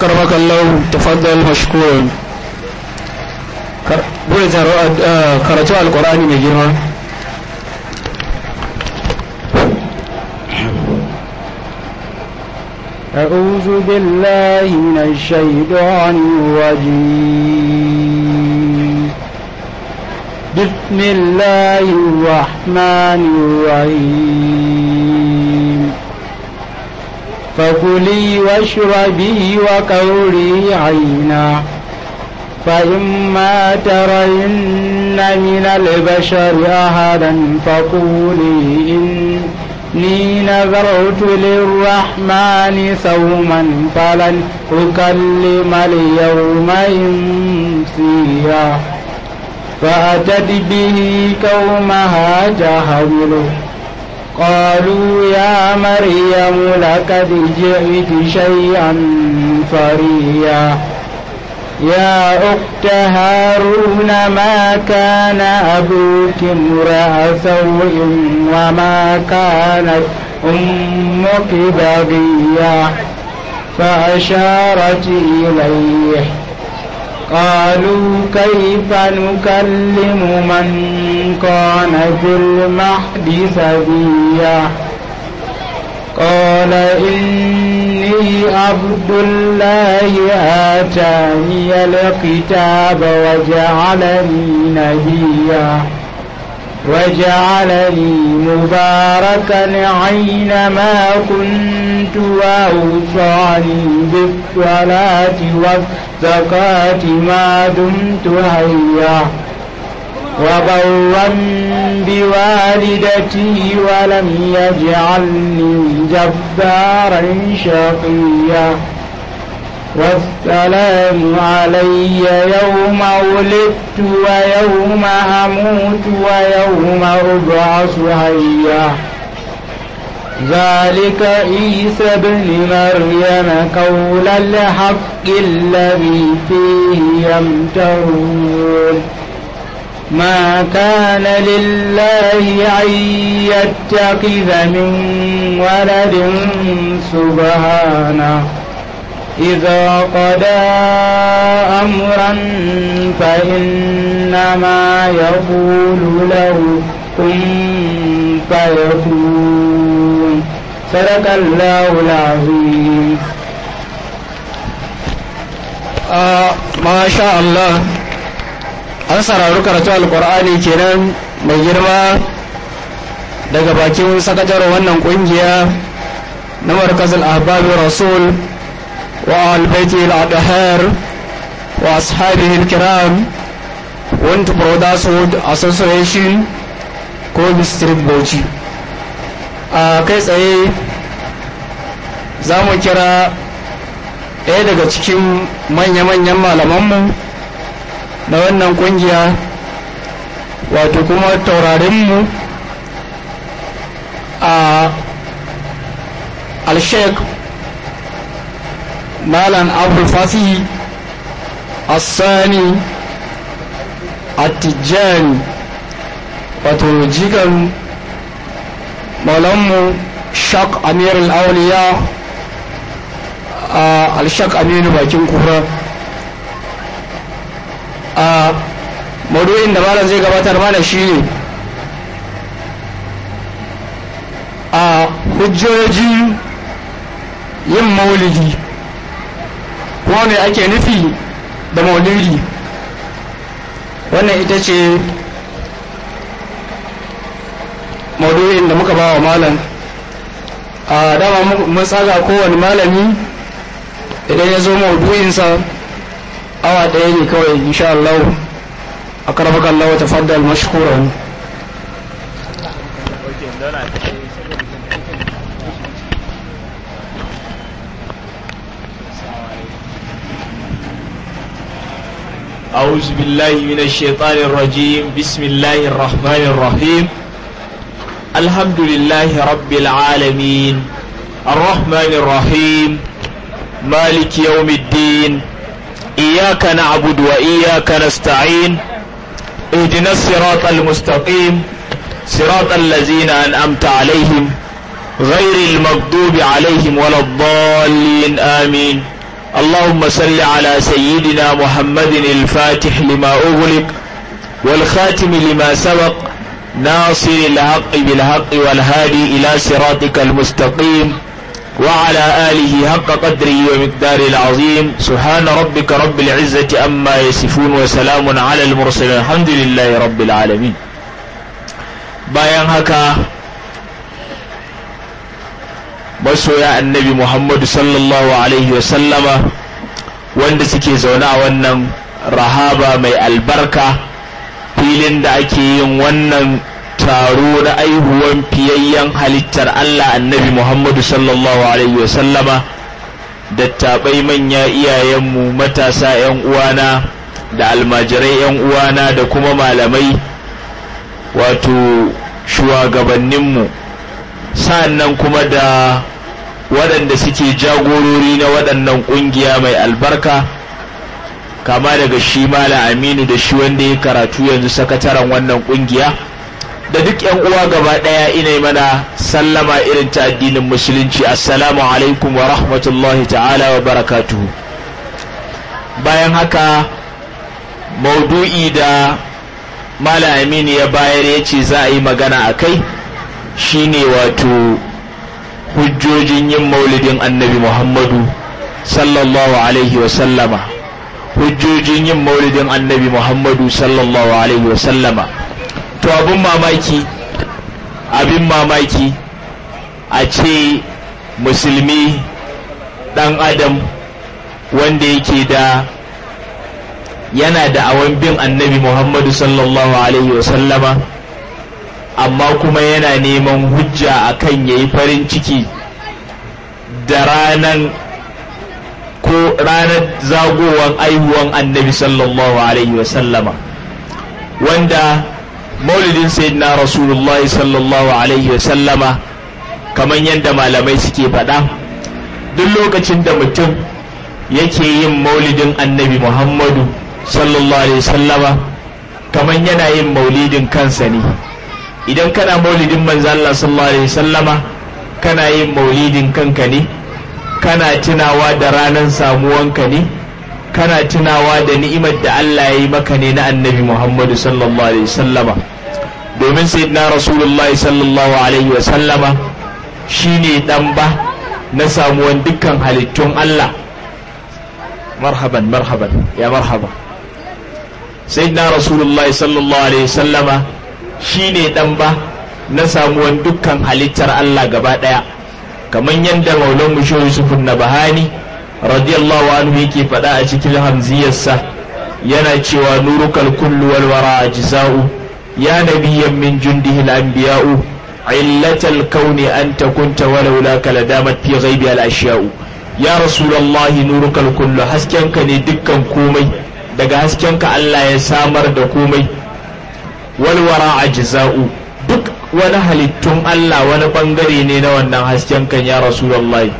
أكرمك الله تفضل مشكورا bude karatu alkur'ani mai girma أعوذ بالله من الشيطان الرجيم بسم الله الرحمن الرحيم فكلي واشربي وقولي عينا فإما ترين من البشر أحدا فقولي إني نذرت للرحمن صوما فلن أكلم اليوم إنسيا فأتت به قومها تحمله قالوا يا مريم لقد جئت شيئا فريا يا أخت هارون ما كان أبوك امرأ سوء وما كانت أمك بغيا فأشارت إليه قالوا كيف نكلم من كان في المهد سبيا قال إني عبد الله آتاني الكتاب وجعلني نبيا وجعلني مباركا أينما كنت وأوصاني بالصلاة والزكاة ما دمت حيا وبرا بوالدتي ولم يجعلني جبارا شقيا والسلام علي يوم ولدت ويوم أموت ويوم أبعث حيا ذلك عيسى ابن مريم قول الحق الذي فيه يمترون ما كان لله أن يتخذ من ولد سبحانه إذا قضى أمرا فإنما يقول له كن فيكون صدق الله العظيم آه ما شاء الله an saurari karatu alkur'ani kenan mai girma daga bakin sakataren wannan kungiya na markazin ahbabi rasul wa albaiti al-adhar wa ashabihi al-kiram want brotherhood association ko district bauchi a kai tsaye za mu kira ɗaya daga cikin manya-manyan malamanmu na wannan kungiya wato kuma taurarinmu a alshek malam abu fasihi assani attijani wato jikan maulanmu shak amir al-auliya a alshak aminu bakin kura a maudu'in da malam zai gabatar mana shi ne a hujjojin yin maulidi kuma me ake nufi da maulidi wannan ita ce maudu'in da muka ba wa malam a dama mun tsaga kowane malami idan ya zo maudu'insa awa ɗaya ne kawai insha Allah a karfaka Allah wata faddal mashkuran أعوذ بالله من الشيطان الرجيم بسم الله الرحمن الرحيم الحمد لله رب العالمين الرحمن الرحيم مالك يوم الدين إياك نعبد وإياك نستعين اهدنا الصراط المستقيم صراط الذين أنعمت عليهم غير المغضوب عليهم ولا الضالين آمين اللهم صل على سيدنا محمد الفاتح لما أغلق والخاتم لما سبق ناصر الحق بالحق والهادي إلى صراطك المستقيم وعلى آله حق قدره ومقدار العظيم سبحان ربك رب العزة أما يصفون وسلام على المرسلين الحمد لله رب العالمين bayan haka masoya annabi muhammadu sallallahu alaihi wasallama wanda suke zaune a wannan rahaba mai albarka filin da ake yin wannan taro na aihuwan fiyayyen halittar allah annabi muhammadu sallallahu alaihi wasallama dattabai manya iyayenmu matasa 'yan uwana da almajirai 'yan uwana da kuma malamai wato shugabanninmu sa'annan kuma da waɗanda suke jagorori na waɗannan ƙungiya mai albarka kama daga shi mala aminu da shi wanda ya karatu yanzu sakataren wannan ƙungiya da duk yan uwa gaba ɗaya ina mana sallama irin ta addinin musulunci assalamu alaikum wa rahmatullahi ta'ala wa barakatuhu bayan haka maudu'i da mala aminu ya bayar ya ce za a yi magana a kai shine wato hujjojin yin maulidin annabi muhammadu sallallahu alaihi wasallama hujjojin yin maulidin annabi muhammadu sallallahu alaihi wasallama to abin mamaki abin mamaki a ce musulmi dan adam wanda yake da yana da awan bin annabi muhammadu sallallahu alaihi wasallama amma kuma yana neman hujja akan ya yi farin ciki da ranan ko ranar zagowar aihuwan annabi sallallahu alaihi wasallama wanda maulidin sayyidina rasulullahi sallallahu alaihi wasallama kamar yadda malamai suke faɗa duk lokacin da mutum yake yin maulidin annabi muhammadu sallallahu alaihi wasallama kamar yana yin maulidin kansa ne idan kana maulidin manzo Allah sallallahu alaihi wasallama kana yin maulidin kanka ne kana tunawa da ranar samuwanka ne kana tunawa da ni'imar da Allah ya yi maka ne na annabi Muhammadu sallallahu alaihi wasallama domin sayyidina rasulullahi sallallahu alaihi wasallama shine dan ba na samuwan dukkan halittun Allah marhaban marhaban ya marhaba sayyidina rasulullahi sallallahu alaihi wasallama shi ne ɗan ba na samuwan dukkan halittar Allah gaba ɗaya kamar yadda maulan musho yusufun na bahani radiyallahu anhu yake faɗa a cikin hamziyarsa yana cewa nurukal kullu wal wara ajza'u ya nabiyyan min jundihi al-anbiya'u illatal kauni anta kunta walau la kala damat fi ghaibi al-ashya'u ya rasulullahi nurukal kullu haskenka ne dukkan komai daga haskenka Allah ya samar da komai walwara a jiza'u duk wani halittun Allah wani bangare ne na wannan hasken kan ya Rasulullahi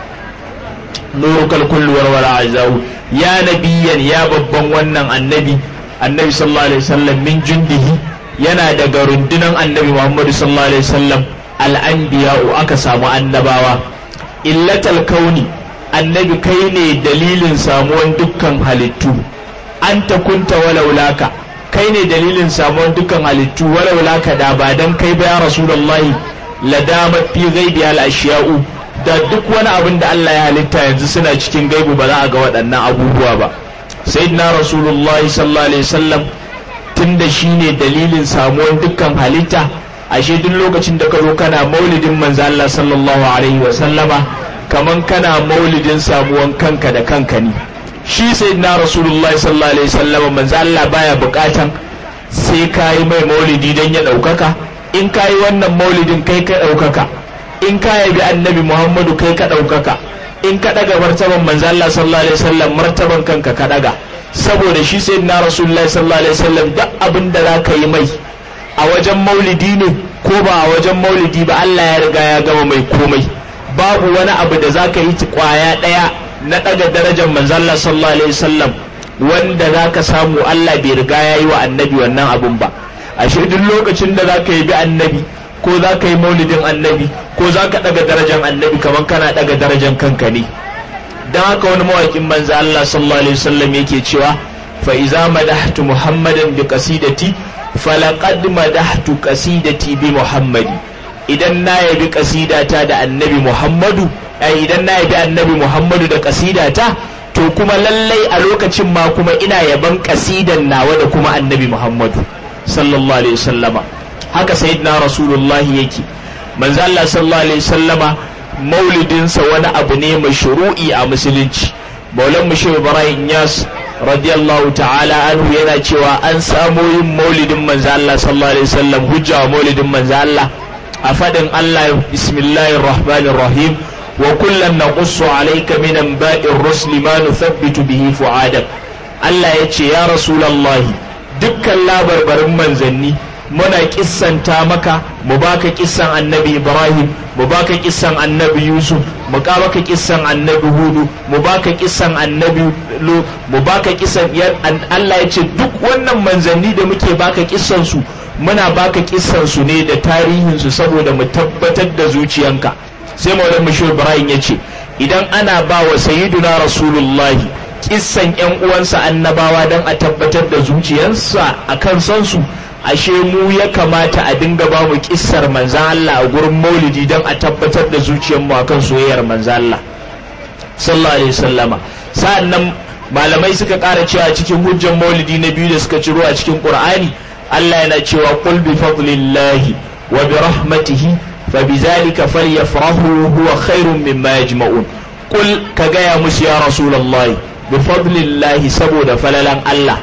nurukal kullu walwara a jiza'u ya nabiyan ya babban wannan annabi annabi sallallahu alaihi wasallam min jundihi yana daga rundunan annabi Muhammadu sallallahu alaihi wasallam al'anbiya'u aka samu annabawa illatal kauni annabi kai ne dalilin samuwan dukkan halittu anta kunta walaulaka kai ne dalilin samuwar dukkan halittu walau laka da ba dan kai ba ya rasulullahi la dama fi ghaibi al ashiya'u da duk wani abin da Allah ya halitta yanzu suna cikin gaibu ba za a ga waɗannan abubuwa ba sayyidina rasulullahi sallallahu alaihi wasallam tunda shine dalilin samuwar dukkan halitta ashe duk lokacin da ka zo kana maulidin manzo Allah sallallahu alaihi wasallama kaman kana maulidin samuwan kanka da kanka ne shi sai na rasulullah sallallahu alaihi wasallam manzo Allah baya bukatan sai kayi mai maulidi dan ya daukaka in kayi wannan maulidin kai ka daukaka in ka yabi annabi Muhammadu kai ka daukaka in ka daga martaban manzo Allah sallallahu alaihi wasallam martaban kanka ka daga saboda shi sai na rasulullah sallallahu alaihi wasallam duk abin da zaka yi mai a wajen maulidi ne ko ba a wajen maulidi ba Allah ya riga ya gama mai komai babu wani abu da zaka yi kwaya daya na ɗaga darajar manzalla sallallahu alaihi wasallam wanda za ka samu Allah bai riga ya yi wa annabi wannan abun ba ashe duk lokacin da za ka yi bi annabi ko za ka yi maulidin annabi ko za ka ɗaga darajar annabi kamar kana ɗaga darajar kanka ne dan haka wani mawakin manzo Allah sallallahu alaihi wasallam yake cewa fa iza madahtu muhammadan bi qasidati falaqad madahtu qasidati bi muhammadi idan na yabi qasidata da annabi muhammadu ai idan na yabi annabi muhammadu da qasidata to kuma lallai a lokacin ma kuma ina yaban kasidan nawa da kuma annabi muhammadu sallallahu alaihi wasallama haka sayyidina rasulullahi yake manzo Allah sallallahu alaihi wasallama maulidinsa wani abu ne mashru'i a musulunci maulan mushi ibrahim yas radiyallahu ta'ala anhu yana cewa an samo yin maulidin manzo Allah sallallahu alaihi wasallam hujja wa maulidin manzo Allah a fadin Allah bismillahir rahmanir rahim وكلا نقص عليك من انباء الرسل ما نثبت به فؤادك Allah ya ce ya Rasulallahi dukkan labarbarin manzanni muna kissanta maka mu baka kissan annabi Ibrahim mu baka kissan annabi Yusuf mu baka kissan annabi Hudu mu baka kissan annabi Lu mu baka kissan Allah ya ce duk wannan manzanni da muke baka kissan su muna baka kissan su ne da tarihin su saboda mu tabbatar da zuciyanka sai maulan mashir ibrahim ya ce idan ana ba wa sayyiduna rasulullahi kissan yan uwansa annabawa don a tabbatar da zuciyarsa a kan san su ashe mu ya kamata a dinga ba mu kissar manzan Allah a gurin maulidi don a tabbatar da zuciyarmu a kan soyayyar manzan Allah sallallahu alaihi wasallama sa'annan malamai suka ƙara cewa cikin hujjan maulidi na biyu da suka ciro a cikin qur'ani Allah yana cewa qul bi fadlillahi wa bi rahmatihi فبذلك فليفرحوا هو خير مما يجمعون قل كجايا مس يا رسول الله بفضل الله سبود فللن الله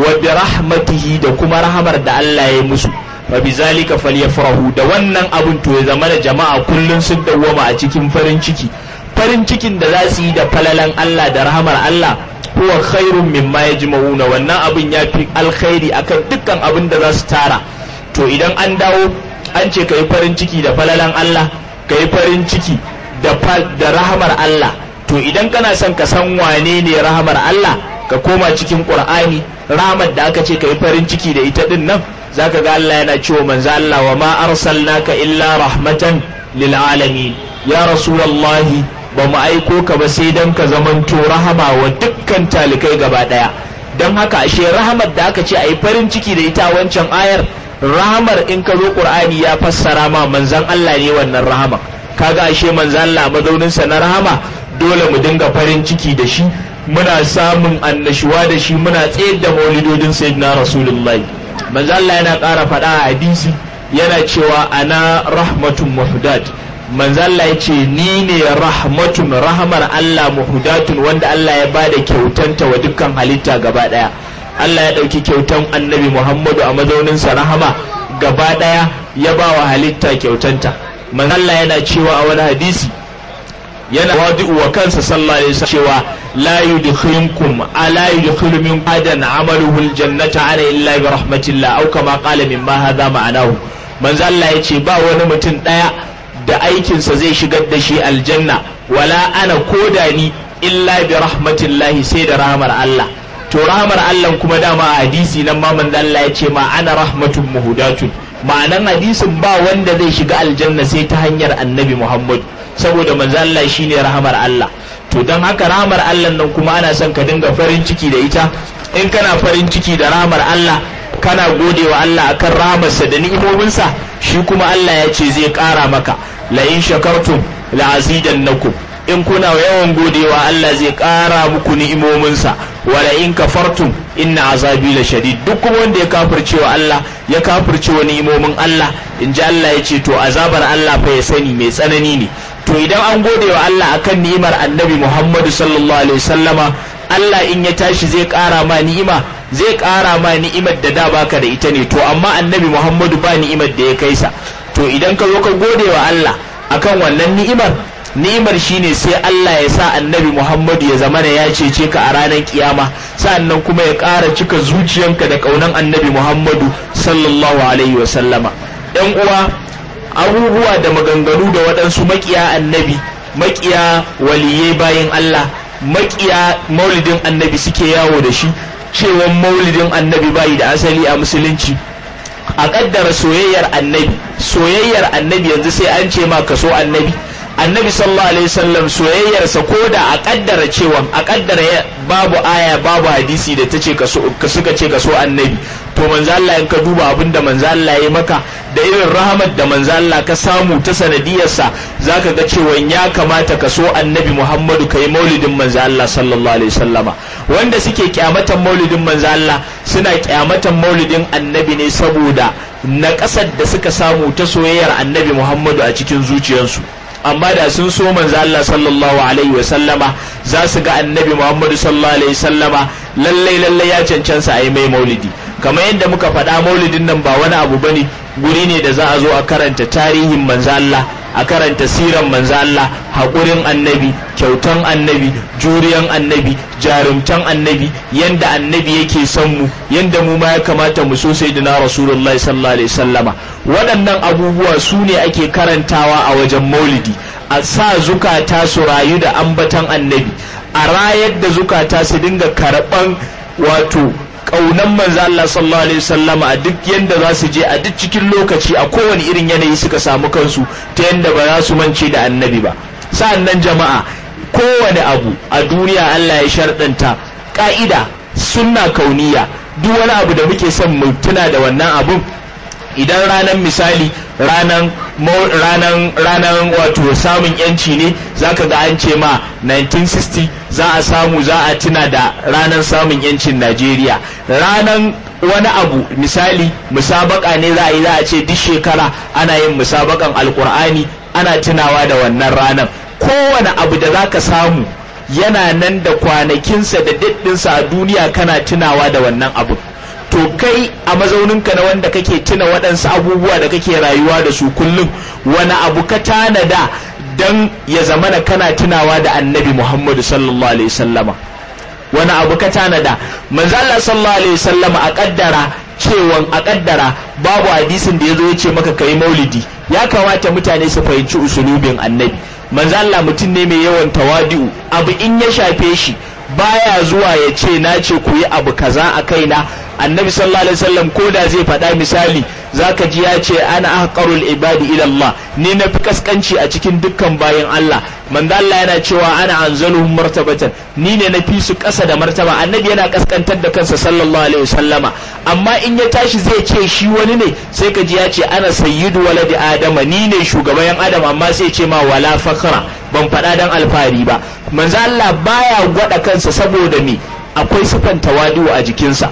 وبرحمته da kuma rahamar da Allah ya musu fa bizalika falyafrahu da wannan abun to ya zama da jama'a kullun sun dawwama a cikin farin ciki farin cikin da za su yi da falalan Allah da rahamar Allah huwa khairun mimma yajma'una wannan abun ya fi alkhairi akan dukkan abin da za su tara to idan an dawo an ce ka yi farin ciki da falalan Allah ka yi farin ciki da rahamar Allah to idan kana son ka san wane ne rahamar Allah ka koma cikin Qur'ani rahamar da aka ce ka yi farin ciki da ita din nan zaka ga Allah yana cewa manzo Allah wa ma arsalnaka illa rahmatan lil alamin ya rasulullahi ba mu aiko ka ba sai dan ka zamanto rahama wa dukkan talikai gaba daya don haka ashe rahamar da aka ce a yi farin ciki da ita wancan ayar rahamar in ka zo qur'ani ya fassara ma manzan Allah ne wannan rahama kaga ashe manzan Allah mazaunin sa na rahama dole mu dinga farin ciki da shi muna samun annashuwa da shi muna tsayar da maulidodin sayyidina rasulullahi manzan Allah yana ƙara faɗa a hadisi yana cewa ana rahmatun muhdat manzan Allah ya ce ni ne rahmatun rahamar Allah muhdatun wanda Allah ya bada kyautanta wa dukkan halitta gaba ɗaya Allah ya ɗauki kyautan annabi Muhammadu a mazauninsa rahama gaba ɗaya ya ba wa halitta kyautanta man Allah yana cewa a wani hadisi yana wadi'u wa kansa sallallahu alaihi wasallam cewa la yudkhilukum ala yudkhilu min adan amaluhu aljannata ana illa bi rahmatillah aw kama qala mimma hadha ma'anahu manzo Allah ya ce ba wani mutum ɗaya da aikinsa zai shigar da shi aljanna wala ana koda ni illa bi rahmatillahi sai da rahmar Allah to rahmar Allah kuma dama a hadisi nan ma manzo Allah ya ce ma ana rahmatun muhudatun ma'anan hadisin ba wanda zai shiga aljanna sai ta hanyar annabi Muhammad saboda manzo Allah shine rahmar Allah to dan haka rahmar Allah nan kuma ana son ka dinga farin ciki da ita in kana farin ciki da rahmar Allah kana gode wa Allah akan rahamarsa da ni'imominsa shi kuma Allah ya ce zai ƙara maka la in shakartum la azidannakum in kuna yawan godewa Allah zai ƙara muku ni'imominsa wala in kafartum inna azabi la shadid duk kuma wanda ya kafirce wa Allah ya kafirce wa ni'imomin Allah in ji Allah ya ce to azabar Allah fa ya sani mai tsanani ne to idan an gode wa Allah akan ni'imar annabi Muhammadu sallallahu alaihi wasallama Allah in ya tashi zai ƙara ma ni'ima zai ƙara ma ni'imar da da baka da ita ne to amma annabi Muhammadu ba ni'imar da ya kai sa to idan ka zo ka gode wa Allah akan wannan ni'imar ni'imar shine sai Allah ya sa annabi Muhammadu ya zamana ya cece ka a ranar kiyama sannan kuma ya ƙara cika zuciyanka da ƙaunan annabi Muhammadu sallallahu alaihi wa sallama ɗan uwa abubuwa da maganganu da waɗansu makiya annabi makiya waliyai bayan Allah makiya maulidin annabi suke yawo da shi cewa maulidin annabi bayi da asali a musulunci a kaddara soyayyar annabi soyayyar annabi yanzu sai an ce ma ka so annabi annabi sallallahu alaihi wasallam soyayyarsa ko da a kaddara cewa a kaddara babu aya babu hadisi da ta ce ka suka ce ka so annabi to manzo Allah in ka duba abin da manzo Allah ya maka da irin rahamar da manzo Allah ka samu ta sanadiyarsa zaka ga cewa ya kamata ka so annabi Muhammadu kai maulidin manzo Allah sallallahu alaihi wasallama wanda suke kyamatan maulidin manzo Allah suna kyamatan maulidin annabi ne saboda na ƙasar da suka samu ta soyayyar annabi Muhammadu a cikin zuciyarsu amma da sun so manzo Allah sallallahu alaihi wasallama za su ga annabi Muhammadu sallallahu alaihi wasallama lallai lallai ya cancansa a yi mai maulidi kamar yadda muka faɗa maulidin nan ba wani abu bane guri ne da za a zo a karanta tarihin manzo Allah a karanta siran manzo Allah haƙurin annabi kyautan annabi juriyan annabi jarumtan annabi yanda annabi yake son mu yanda mu ma ya kamata mu so sayyidina rasulullahi sallallahu alaihi wasallama waɗannan abubuwa su ne ake karantawa a wajen maulidi a sa zukata su rayu da ambatan annabi a rayar da zukata su dinga karɓan wato kaunan manzo Allah sallallahu alaihi wasallam a duk yanda za su je a duk cikin lokaci a kowane irin yanayi suka samu kansu ta yanda ba za su mance da annabi ba sa'annan jama'a kowane abu a duniya Allah ya sharɗanta ka'ida sunna kauniya duk wani abu da muke son mu tuna da wannan abun idan ranar misali ranan ranan ranan wato samun yanci ne zaka ga an ce ma 1960 za a samu za a tuna da ranar samun yancin Najeriya ranan wani abu misali musabaka ne za a yi za a ce duk shekara ana yin musabakan alkur'ani ana tunawa da wannan ranar kowane abu da zaka samu yana nan da kwanakinsa da daddinsa a duniya kana tunawa da wannan abu to kai a mazauninka na wanda kake tuna waɗansu abubuwa da kake rayuwa da su kullum wani abu ka tanada don ya zamana kana tunawa da annabi muhammadu sallallahu alaihi sallama wani abu ka tanada manzo Allah sallallahu alaihi sallama a kaddara cewan a kaddara babu hadisin da ya zo ya ce maka kai maulidi ya kamata mutane su fahimci usulubin annabi manzo Allah mutum ne mai yawan tawadi'u abu in ya shafe shi baya zuwa ya ce na ce ku yi abu kaza a kaina annabi sallallahu alaihi wasallam ko da zai faɗa misali zaka ji ya ce ana ahqarul ibadi ila Allah ni na fi kaskanci a cikin dukkan bayan Allah manzo Allah yana cewa ana anzaluhum martabatan ni ne na fi su ƙasa da martaba annabi yana kaskantar da kansa sallallahu alaihi wasallama amma in ya tashi zai ce shi wani ne sai ka ji ya ce ana sayyidu waladi adama ni ne shugaban yan adam amma sai ce ma wala fakhra ban faɗa dan alfahari ba manzo Allah baya gwada kansa saboda me akwai sifan tawadu a jikinsa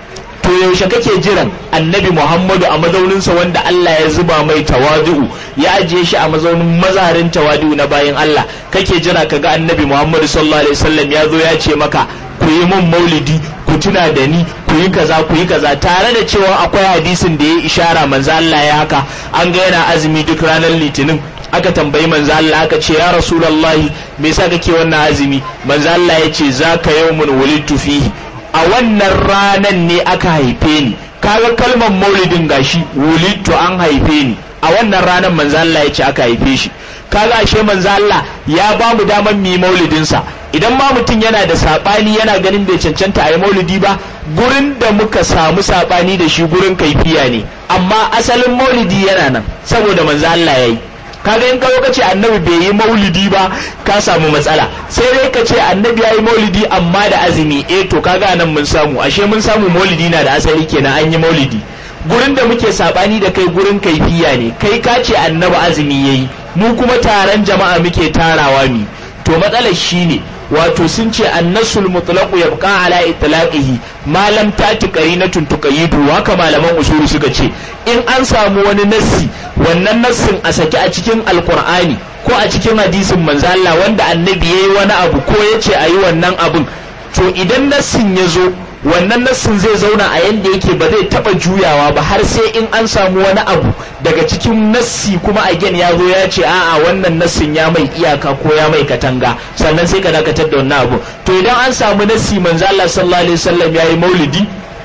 to yaushe kake jiran annabi muhammadu a mazauninsa wanda Allah ya zuba mai tawadu'u ya ajiye shi a mazaunin mazarin tawadu'u na bayan Allah kake jira ka ga annabi muhammadu sallallahu alaihi wasallam ya zo ya ce maka ku yi mun maulidi ku tuna da ni ku yi kaza ku yi kaza tare da cewa akwai hadisin da ya ishara manzo Allah ya haka an ga yana azumi duk ranar litinin aka tambayi manzo Allah aka ce ya rasulullahi me yasa kake wannan azumi manzo Allah ya ce zaka yawmun wulidtu fihi a wannan ranan ne aka haife ni kaga kalmar maulidin gashi wulidtu an haife ni a wannan ranan manzo Allah ya ce aka haife shi kaga ashe manzo Allah ya ba mu daman mu yi maulidin sa idan ma mutum yana da sabani yana ganin bai cancanta a yi maulidi ba gurin da muka samu sabani da shi gurin kaifiya ne amma asalin maulidi yana nan saboda manzo Allah ya yi kaga in kawo kace annabi bai yi maulidi ba ka samu matsala sai dai ka ce annabi ya yi maulidi amma da azumi eh to kaga nan mun samu ashe mun samu maulidi na da asali kenan an yi maulidi gurin da muke sabani da kai gurin kaifiya ne kai ka ce annabi azumi yayi mu kuma taron jama'a muke tarawa mi to matsalar shine wato sun ce annasul mutlaqu yabqa ala itlaqihi ma lam tati qarinatun tuqayidu haka malaman usulu suka ce in an samu wani nassi wannan nassin a saki a cikin alqur'ani ko a cikin hadisin manzo Allah wanda annabi yayi wani abu ko yace ayi wannan abun to idan nassin ya zo wannan nassin zai zauna a yanda yake ba zai taba juyawa ba har sai in an samu wani abu daga cikin nassi kuma again ya zo ya ce a'a wannan nassin ya mai iyaka ko ya mai katanga sannan sai ka dakatar da wannan abu to idan an samu nassi manzo Allah sallallahu alaihi wasallam yayi maulidi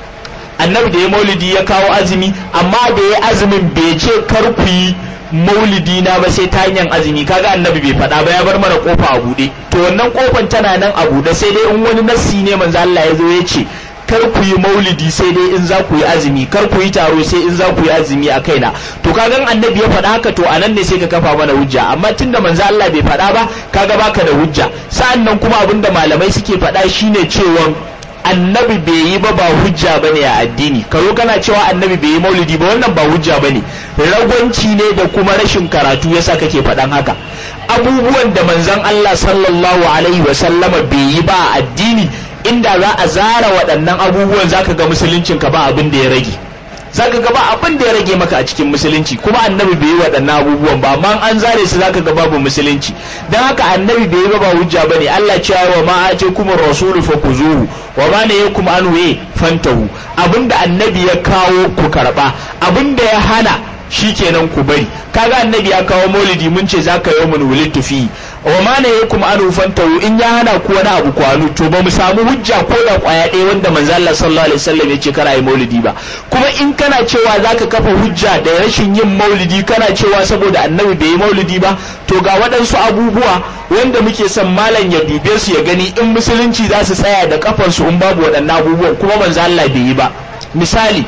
annabi da ya maulidi ya kawo azumi amma da ya azumin bai ce kar ku yi maulidi na ba sai ta hanyar azumi kaga annabi bai faɗa ba ya bar mana kofa a buɗe to wannan kofan tana nan a buɗe sai dai in wani nassi ne manzo Allah ya zo ya ce kar ku yi maulidi sai dai in za ku yi azumi kar ku yi taro sai in za ku yi azumi a kaina to kaga annabi ya faɗa haka to anan ne sai ka kafa mana hujja amma tunda manzo Allah bai faɗa ba kaga baka da hujja sa'annan kuma abinda malamai suke faɗa shine cewa annabi bai yi ba ba hujja bane a addini karo kana cewa annabi bai yi maulidi ba wannan ba hujja bane ragwanci ne da kuma rashin karatu yasa kake faɗan haka abubuwan da manzon Allah sallallahu alaihi wa sallama bai yi ba a addini inda za a zara waɗannan abubuwan zaka ga musuluncin ka ba abin da ya rage zaka ga ba abin da ya rage maka a cikin musulunci kuma annabi bai yi waɗannan abubuwan ba amma an zare su zaka ga babu musulunci dan haka annabi bai yi ba ba hujja bane Allah cewa wa ma ace kuma rasulu fa kuzuhu wa ma ne yakum anhu fantahu abinda annabi ya kawo ku karba abinda ya hana shikenan ku bari kaga annabi ya kawo maulidi mun ce zaka yi mun wulid fi wa ma ne yakum anhu fantahu in ya hana ku wani abu kwanu to ba mu samu hujja ko da kwaya ɗaya wanda manzo Allah sallallahu alaihi wasallam ya ce kara yi maulidi ba kuma in kana cewa zaka kafa hujja da rashin yin maulidi kana cewa saboda annabi bai yi maulidi ba to ga waɗansu abubuwa wanda muke son malam ya dube su ya gani in musulunci za su tsaya da kafansu in babu waɗannan abubuwan kuma manzo Allah bai yi ba misali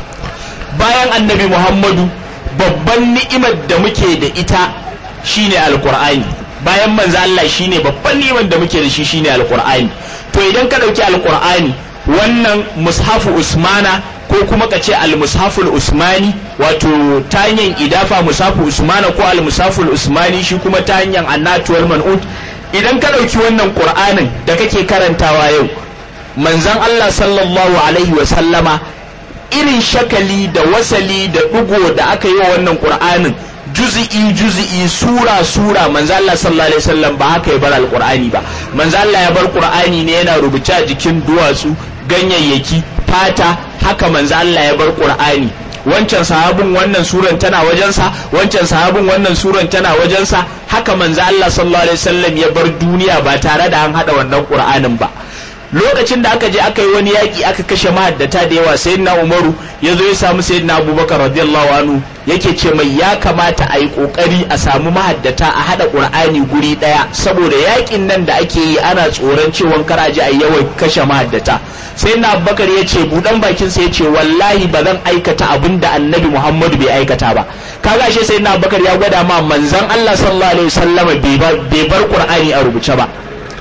bayan annabi Muhammadu babban ni'imar da muke da ita shine alqur'ani bayan manzo Allah shine babban ni'imar da muke da shi shine alqur'ani to idan ka dauki alqur'ani wannan mushafu usmana ko kuma ka ce al-mushaful usmani wato ta hanyar idafa mushafu usmana ko al-mushaful usmani shi kuma ta hanyar annatuwal man'ud idan ka dauki wannan qur'anin da kake karantawa yau manzon Allah sallallahu alaihi wa sallama irin shakali da wasali da ɗigo da aka yi wa wannan ƙur'anin juzi'i juzi'i sura sura manzo Allah sallallahu alaihi wasallam ba haka ya bar alqur'ani ba manzo Allah ya bar qur'ani ne yana rubuce a jikin duwatsu ganyayyaki fata haka manzo Allah ya bar qur'ani wancan sahabin wannan suran tana wajensa wancan sahabin wannan suran tana wajensa haka manzo Allah sallallahu alaihi wasallam ya bar duniya ba tare da an hada wannan qur'anin ba lokacin da aka je aka yi wani yaƙi aka kashe mahaddata da yawa sayyidina umaru ya zo ya samu sayyidina abubakar radiyallahu anhu yake ce mai ya kamata a yi ƙoƙari a samu mahaddata a haɗa ƙur'ani guri ɗaya saboda yaƙin nan da ake yi ana tsoron cewa kar a je a yi yawan kashe mahaddata sayyidina abubakar ya ce buɗan bakinsa ya ce wallahi ba zan aikata abin da annabi muhammadu bai aikata ba kaga ashe sayyidina abubakar ya gwada ma manzon allah sallallahu alaihi wasallama bai bar ƙur'ani a rubuce ba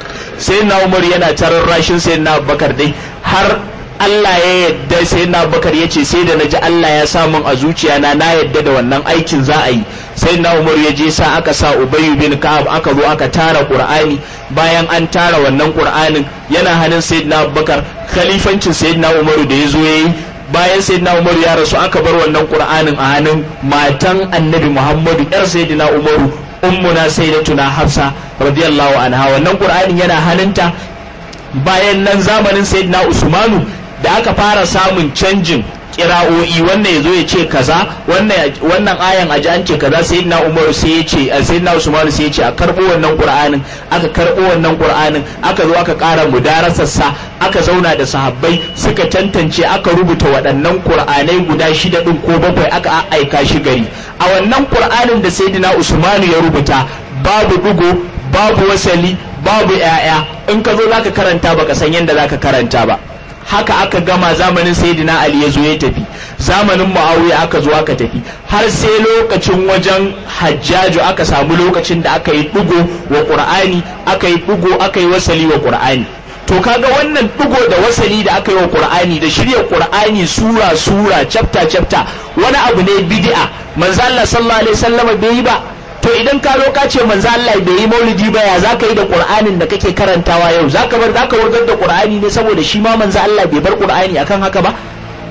sai na umar yana tarar rashin sai na bakar dai har Allah ya yadda sai na bakar ya ce sai da na ji Allah ya samun a zuciya na na yadda da wannan aikin za a yi sai na umar ya je sa aka sa ubayu bin ka'ab aka zo aka tara qur'ani bayan an tara wannan qur'anin yana hannun sayyidina abubakar khalifancin sayyidina umaru da ya zo yayi bayan sayyidina umaru ya rasu aka bar wannan qur'anin a hannun matan annabi muhammadu yar sayyidina umaru ummuna sayyidatuna hafsa radiyallahu anha wannan qur'anin yana hannunta bayan nan zamanin sayyidina usmanu da aka fara samun canjin kira'o'i wannan yazo ya ce kaza wannan wannan ayan aji an ce kaza sayyidina umaru sai ya ce sayyidina usmanu sai ya ce a karbo wannan qur'anin aka karbo wannan qur'anin aka zo aka ƙara mudarasarsa aka zauna da sahabbai suka tantance aka rubuta waɗannan qur'anai guda shida din ko bakwai aka aika shi gari a wannan qur'anin da sayyidina usmanu ya rubuta babu dugo babu wasali babu yaya in ka zo zaka karanta baka san yadda zaka karanta ba haka aka gama zamanin sayyidina ali ya zo ya tafi zamanin muawiya aka zo aka tafi har sai lokacin wajen hajjaju aka samu lokacin da aka yi dugo wa qur'ani aka yi dugo aka yi wasali wa qur'ani to kaga wannan dugo da wasali da aka yi wa qur'ani da shirya qur'ani sura sura chapter chapter wani abu ne bid'a manzo Allah sallallahu alaihi wasallam bai yi ba to idan ka zo ka ce manzo Allah bai yi maulidi ba ya zaka yi da Qur'anin da kake karantawa yau zaka bar zaka wargar da Qur'ani ne saboda shi ma manzo Allah bai bar Qur'ani akan haka ba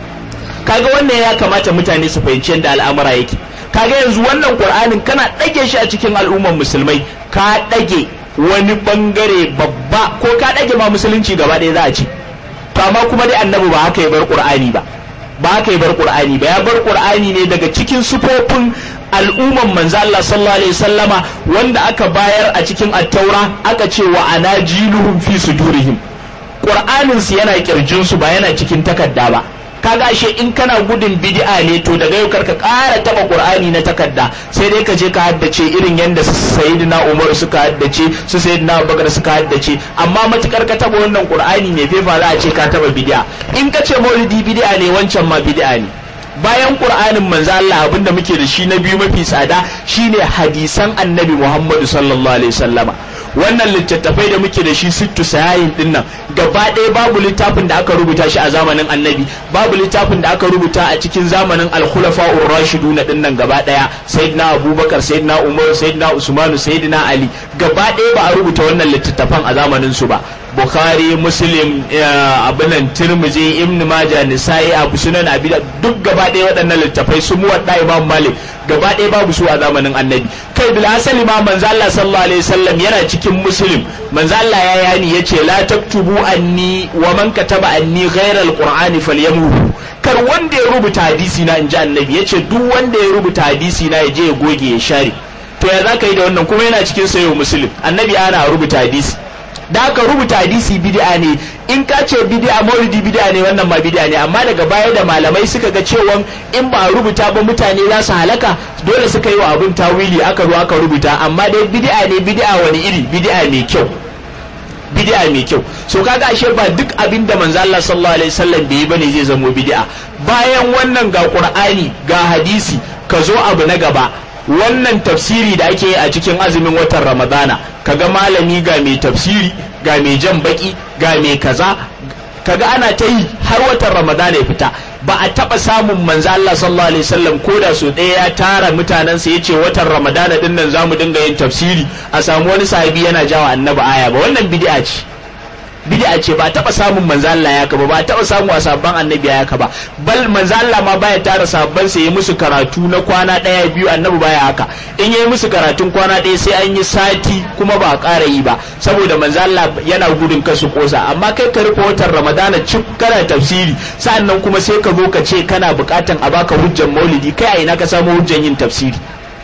kaga wannan ya kamata mutane su fahimci yadda al'amura yake kaga yanzu wannan Qur'anin kana dage shi a cikin al'umman musulmai ka dage wani bangare babba ko ka dage ma musulunci gaba ɗaya za a ce to amma kuma dai annabi ba haka ya bar Qur'ani ba ba haka ya bar Qur'ani ba ya bar Qur'ani ne daga cikin sufofin al'umman manzo Allah sallallahu alaihi wasallama wanda aka bayar a cikin at-taura aka ce wa anajiluhum fi sudurihim qur'anin su yana kirjin su ba yana cikin takarda ba kaga ashe in kana gudun bid'a ne to daga yau karka ƙara taba qur'ani na takarda sai dai ka je ka haddace irin yanda sayyidina umar suka haddace su sayyidina abubakar suka haddace amma matukar ka taba wannan qur'ani ne fefa za a ce ka taba bid'a in ka ce maulidi bid'a ne wancan ma bid'a ne bayan qur'anin manzo Allah abinda muke da shi na biyu mafi tsada shine hadisan annabi Muhammadu sallallahu alaihi wasallama wannan littattafai da muke da shi sittu sayayin din nan gaba ɗaya babu littafin da aka rubuta shi a zamanin annabi babu littafin da aka rubuta a cikin zamanin al-khulafa'ur rashidun din nan gaba ɗaya sayyidina abubakar sayyidina umar sayyidina usmanu sayyidina ali gaba ɗaya ba a rubuta wannan littattafan a zamanin su ba bukhari muslim abinan tirmizi ibn majah nisa'i abu sunan abi duk gaba ɗaya waɗannan littafai su muwadda imam malik gaba ɗaya babu su a zamanin annabi kai bil asali ma manzo Allah sallallahu alaihi wasallam yana cikin muslim manzo Allah ya yani yace la taktubu anni wa man kataba anni ghayra alqur'ani falyamuhu kar wanda ya rubuta hadisi na inji annabi yace duk wanda ya rubuta hadisi na ya je ya goge ya share to ya zaka yi da wannan kuma yana cikin sayo muslim annabi ana rubuta hadisi da aka rubuta hadisi bid'a ne in ka ce bid'a maulidi bid'a ne wannan ma bid'a ne amma daga baya da malamai suka ga cewa in ba a rubuta ba mutane za su halaka dole suka yi wa abin tawili aka zo aka rubuta amma dai bid'a ne bid'a wani iri bid'a mai kyau bid'a mai kyau so kaga ashe ba duk abin da manzo Allah sallallahu alaihi wasallam bai yi bane zai zamo bid'a bayan wannan ga qur'ani ga hadisi ka zo abu na gaba wannan tafsiri da ake yi a cikin azumin watan ramadana kaga malami ga mai tafsiri ga mai jan baki ga mai kaza kaga ana ta yi har watan ramadana ya fita ba a taba samun manzo Allah sallallahu alaihi wasallam ko da so ɗaya ya tara mutanensa yace watan ramadana din nan zamu dinga yin tafsiri a samu wani sahabi yana jawa annabi aya ba wannan bid'a ce bid'a ce ba taba samun manzo Allah ya ba ba taba samu a sabban annabi ya ba bal manzo Allah ma baya tara sabban sa yi musu karatu na kwana daya biyu annabi baya haka in yayi musu karatun kwana daya sai an yi sati kuma ba a ƙara yi ba saboda manzo Allah yana gudun kasu kosa amma kai ka rufe watan Ramadana cik kana tafsiri sa'annan kuma sai ka zo ka ce kana buƙatan a baka hujjan maulidi kai a ina ka samu hujjan yin tafsiri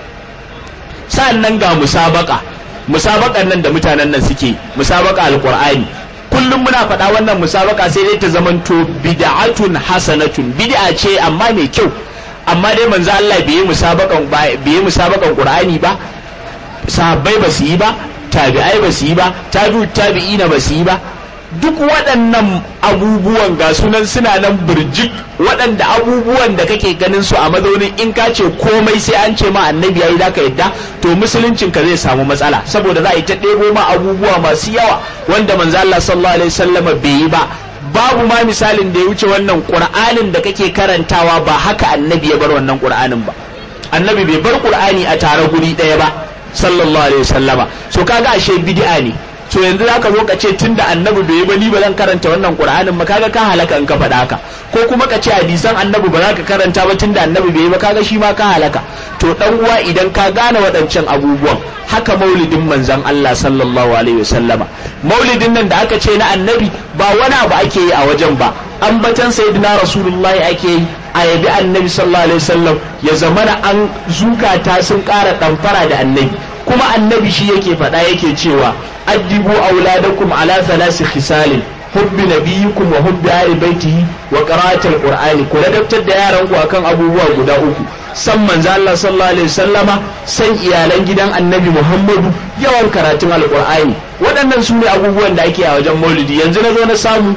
sa'annan ga musabaka musabakan nan da mutanen nan suke musabaka alqur'ani kullum muna faɗa wannan musabaka sai dai ta zamanto bid'atun hasanatun bid'a ce amma mai kyau amma dai manzo Allah bai yi musabakan bai yi musabakan Qur'ani ba sahabbai ba su yi ba tabi'ai ba su yi ba tabi'u tabi'ina ba su yi ba duk waɗannan abubuwan ga sunan suna nan birjik waɗanda abubuwan da kake ganin su a mazaunin in ka ce komai sai an ce ma annabi yayi zaka yadda to musuluncin ka zai samu matsala saboda za a yi ta ɗebo ma abubuwa masu yawa wanda manzo Allah sallallahu alaihi wasallam bai yi ba babu ma misalin da ya wuce wannan qur'anin da kake karantawa ba haka annabi ya bar wannan qur'anin ba annabi bai bar qur'ani a tare guri ɗaya ba sallallahu alaihi wasallama so kaga ashe bid'a ne to yanzu zaka zo ka ce tunda annabi bai yi ba ni ba zan karanta wannan qur'anin ba kaga ka halaka in ka faɗa haka ko kuma ka ce hadisan annabi ba za ka karanta ba tunda annabi bai yi ba kaga shi ma ka halaka to dan uwa idan ka gane waɗancan abubuwan haka maulidin manzon Allah sallallahu alaihi wasallama maulidin nan da aka ce na annabi ba wani abu ake yi a wajen ba ambatan sayyidina rasulullahi ake yi a yabi annabi sallallahu alaihi wasallam ya zamana an zukata sun ƙara ɗamfara da annabi kuma annabi shi yake faɗa yake cewa addibu auladakum ala thalasi khisalin hubbi nabiyikum wa hubbi ahli baitihi wa qira'atil qur'ani ku ladabtar da yaran ku akan abubuwa guda uku san manzo Allah sallallahu alaihi wasallama san iyalan gidan annabi Muhammadu yawan karatun alqur'ani waɗannan su ne abubuwan da ake a wajen maulidi yanzu na zo na samu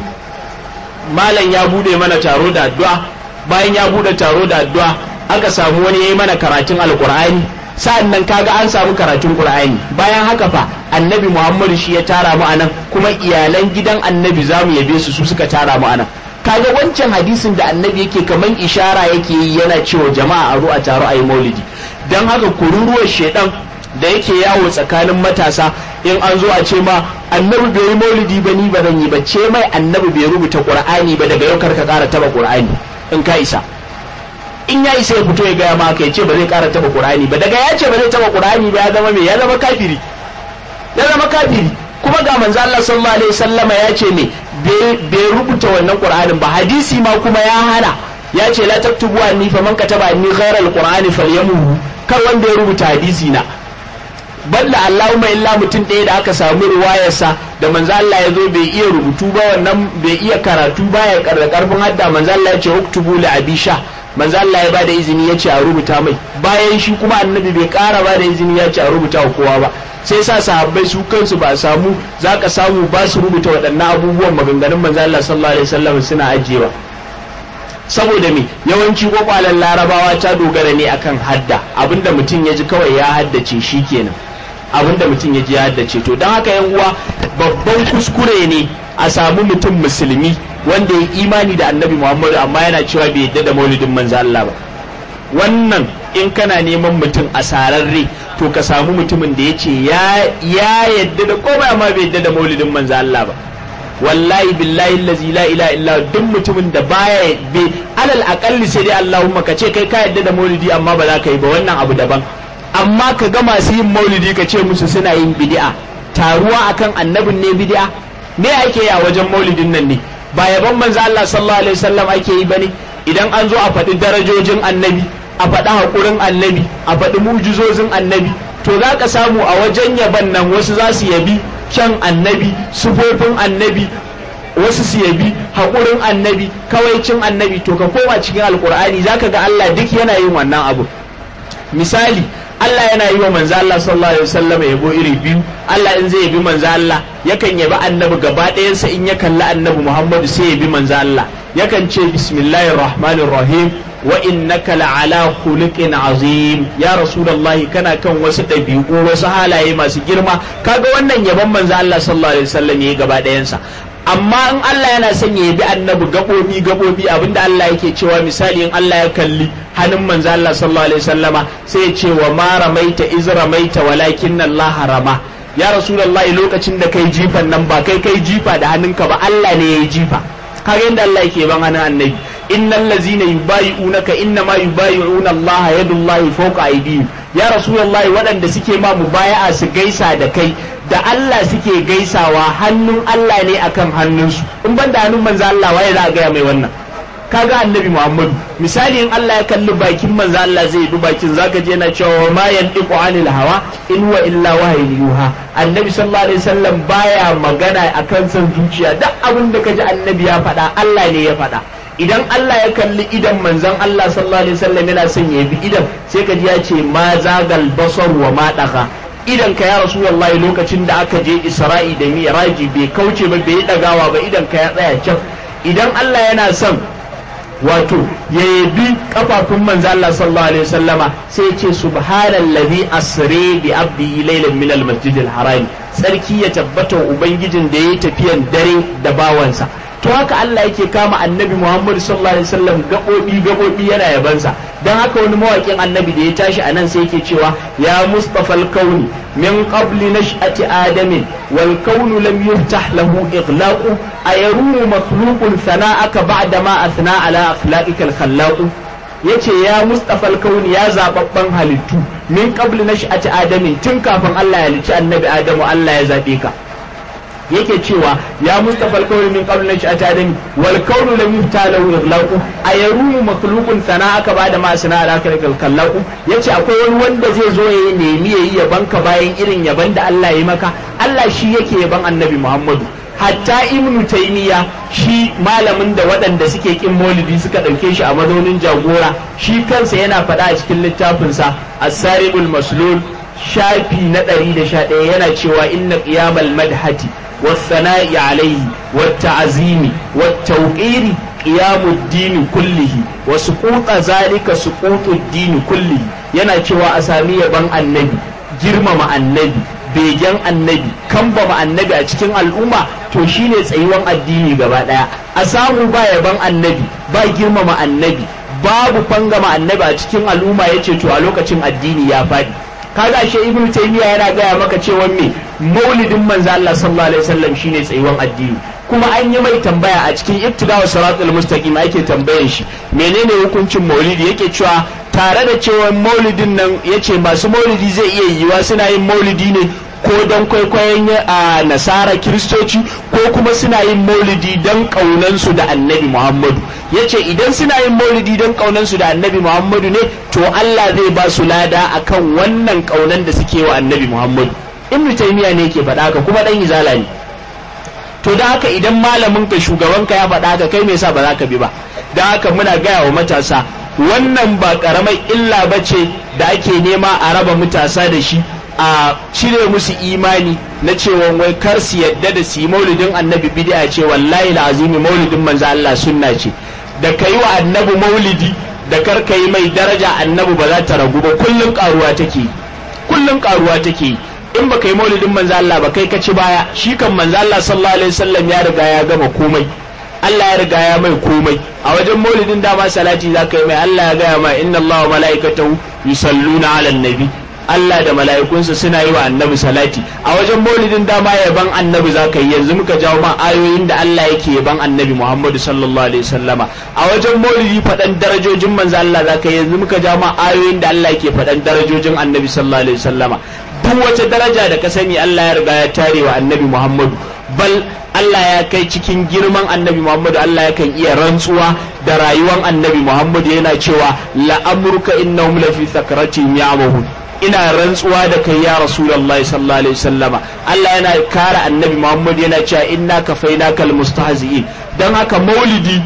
malam ya bude mana taro da addu'a bayan ya bude taro da addu'a aka samu wani yayi mana karatun alqur'ani sa'an nan kaga an samu karatun Qur'ani bayan haka fa annabi Muhammadu shi ya tara mu anan kuma iyalan gidan annabi zamu yabe su su suka tara mu anan kaga wancan hadisin da annabi yake kaman ishara yake yi yana cewa jama'a a ru'a taro ayi maulidi dan haka kururuwar shedan da yake yawo tsakanin matasa in an zo a ce ma annabi bai yi maulidi ba ni ba zan yi ba ce mai annabi bai rubuta qur'ani ba daga yau karka kara taba qur'ani in ka isa in ya isa ya fito ya gaya maka ya ce ba zai kara taba qur'ani ba daga ya ce ba zai taba qur'ani ba ya zama me ya zama kafiri ya zama kafiri kuma ga manzo Allah sallallahu alaihi wasallama ya ce me bai rubuta wannan qur'anin ba hadisi ma kuma ya hana ya ce la taktubu anni faman kataba anni ghayra alqur'ani falyamuhu kar wanda ya rubuta hadisi na balla Allahumma illa mutum ɗaya da aka samu ruwayarsa da manzo Allah ya zo bai iya rubutu ba wannan bai iya karatu ba ya karda karfin hadda manzo Allah ya ce uktubu li abisha manzo Allah ya bada izini ya ce a rubuta mai bayan shi kuma annabi bai kara bada izini ya ce a rubuta wa kowa ba sai sa sahabbai su kansu ba samu zaka samu ba su rubuta waɗannan abubuwan maganganun manzo Allah sallallahu alaihi wasallam suna ajiyewa saboda me yawanci kwakwalen larabawa ta dogara ne akan hadda abinda mutum ya ji kawai ya haddace shi kenan abinda mutum ya ji ya haddace to don haka yan uwa babban kuskure ne a samu mutum musulmi wanda ya imani da annabi muhammadu amma yana cewa bai yadda da maulidin manzo Allah ba wannan in kana neman mutum a sararre to ka samu mutumin da ya ce ya yadda da komai amma bai yadda da maulidin manzo Allah ba wallahi billahi allazi la ilaha illa duk mutumin da baya be alal aqalli sai dai Allahumma ka ce kai ka yadda da maulidi amma ba za ka yi ba wannan abu daban amma ka ga masu yin maulidi ka ce musu suna yin bid'a taruwa akan annabin ne bid'a me ake yi a wajen maulidin nan ne ba yaban manzo Allah sallallahu alaihi wasallam ake yi bane idan an zo a faɗi darajojin annabi a faɗi haƙurin annabi a faɗi mujizozin annabi to za ka samu a wajen yaban nan wasu za su yabi kyan annabi sufofin annabi wasu su yabi haƙurin annabi kawaicin annabi to ka koma cikin alƙur'ani za ka ga Allah duk yana yin wannan abu misali Allah yana yi wa manzo Allah sallallahu alaihi wasallam yabo iri biyu Allah in zai yabi manzo Allah yakan yabi annabi gaba ɗayansa in ya kalli annabi Muhammadu sai ya yabi manzo Allah yakan ce bismillahir rahmanir rahim wa innaka la'ala khuluqin azim ya rasulullahi kana kan wasu ɗabi'u wasu halaye masu girma kaga wannan yabon manzo Allah sallallahu alaihi wasallam yayi gaba ɗayansa amma in Allah yana son ya bi annabi gabobi gabobi abinda Allah yake cewa misali in Allah ya kalli hannun manzo Allah sallallahu alaihi wasallama sai ya ce wa ma ramaita iz ramaita walakin Allah rama ya rasulullahi lokacin da kai jifan nan ba kai kai jifa da hannunka ba Allah ne ya yi jifa kaga yadda Allah yake ban hannun annabi innal ladzina yubayi'unaka inna ma yubayi'una Allah yadullahi fawqa aydihim ya rasulullahi waɗanda suke ma mubaya'a su gaisa da kai da Allah suke gaisawa hannun Allah ne akan hannunsu in ban da hannun manzo Allah waye za a gaya mai wannan kaga annabi Muhammadu misali in Allah ya kalli bakin manzo Allah zai bi bakin zaka je yana cewa ma yantiqu anil hawa in huwa illa wahyin yuha annabi sallallahu alaihi wasallam baya magana akan san zuciya duk abin da kaji annabi ya faɗa Allah ne ya faɗa idan Allah ya kalli idan manzon Allah sallallahu alaihi wasallam yana son ya bi idan sai kaji ya ce ma zagal basar wa ma daga idan ka ya rasu wallahi lokacin da aka je Isra'i da Miraji bai kauce ba bai dagawa ba idan ka ya tsaya can idan Allah yana son wato ya yabi kafafun manzo Allah sallallahu alaihi wasallama sai ya ce subhanallazi asri bi abdihi laylan min almasjidil haram sarki ya tabbata ubangijin da yayi tafiyan dare da bawansa to haka Allah yake kama annabi Muhammad sallallahu alaihi wasallam gabobi gabobi yana yabansa dan haka wani mawakin annabi da ya tashi anan sai yake cewa ya mustafa al-kauni min qabli nash'ati adamin wal kaunu lam yuftah lahu ighlaqu ayarumu makhluqun sana'aka ba'da ma athna ala akhlaqika al-khallaq yace ya mustafa al-kauni ya zababban halittu min qabli nash'ati adamin tun kafin Allah ya halicci annabi Adamu Allah ya zabe ka yake cewa ya mustafa alkawari min qabl nashi atadami wal kaunu lam yufta lahu ighlaqu ayarumu makhluqun sana'aka ba'da ma sana alaka kallaqu yace akwai wani wanda zai zo ya nemi yayi yaban ka bayan irin yaban da Allah ya maka Allah shi yake yaban annabi Muhammadu hatta ibnu taymiya shi malamin da waɗanda suke kin maulidi suka ɗauke shi a mazaunin jagora shi kansa yana faɗa a cikin littafinsa as-saribul maslul shafi na 111 yana cewa inna qiyamal madhati والثناء عليه والتعزيم والتوقير قيام الدين كله وسقوط ذلك سقوط الدين كله yana cewa a sami yaban annabi girmama annabi begen annabi kambama annabi a cikin al'umma to shine tsayuwan addini gaba daya a samu ba yaban annabi ba girmama annabi babu fangama annabi a cikin al'umma yace to a lokacin addini ya faɗi kaga shi ibn taymiya yana gaya maka cewa me maulidin manzo Allah sallallahu alaihi wasallam shine tsayuwan addini kuma an yi mai tambaya a cikin ibtidawa siratul mustaqim ake tambayan shi menene hukuncin maulidi yake cewa tare da cewa maulidin nan yace masu maulidi zai iya yiwa suna yin maulidi ne ko don kwaikwayon a nasara kiristoci ko kuma suna yin maulidi don ƙaunansu da annabi muhammadu ya ce idan suna yin maulidi don ƙaunansu da annabi muhammadu ne to allah zai ba su lada akan wannan ƙaunan da suke wa annabi muhammadu ibnu taymiya ne ke faɗa haka kuma ɗan izala ne to da haka idan malamin ka shugaban ka ya faɗa haka kai me yasa ba za ka bi ba da haka muna gaya wa matasa wannan ba karamar illa ba ce da ake nema a raba matasa da shi a cire musu imani na cewa wai kar su yadda da su yi maulidin annabi bid'a ce wallahi azimi maulidin manzo Allah sunna ce da kai wa annabi maulidi da kar ka yi mai daraja annabi ba za ta ragu ba kullun karuwa take kullun karuwa take in ba kai maulidin manzo Allah ba kai ka ci baya shi kan manzo Allah sallallahu alaihi wasallam ya riga ya gama komai Allah ya riga ya mai komai a wajen maulidin dama salati za ka yi mai Allah ya gaya ma inna Allah wa mala'ikatahu yusalluna ala nabi Allah da mala'ikunsa suna yi wa annabi salati a wajen maulidin dama yaban annabi za ka yi yanzu muka jawo ma ayoyin da Allah yake yaban annabi Muhammadu sallallahu alaihi wasallama a wajen maulidi faɗan darajojin manzo Allah za ka yi yanzu muka jawo ma ayoyin da Allah yake faɗan darajojin annabi sallallahu alaihi wasallama duk wata daraja da ka sani Allah ya riga ya tare wa annabi Muhammadu bal Allah ya kai cikin girman annabi Muhammadu Allah ya kan iya rantsuwa da rayuwar annabi Muhammadu yana cewa la'amurka innahum lafi sakratin ya'mahun ina rantsuwa da kai ya rasulullahi sallallahu alaihi wasallama Allah yana kare annabi Muhammadu yana cewa inna kafainaka almustahzi'in dan haka maulidi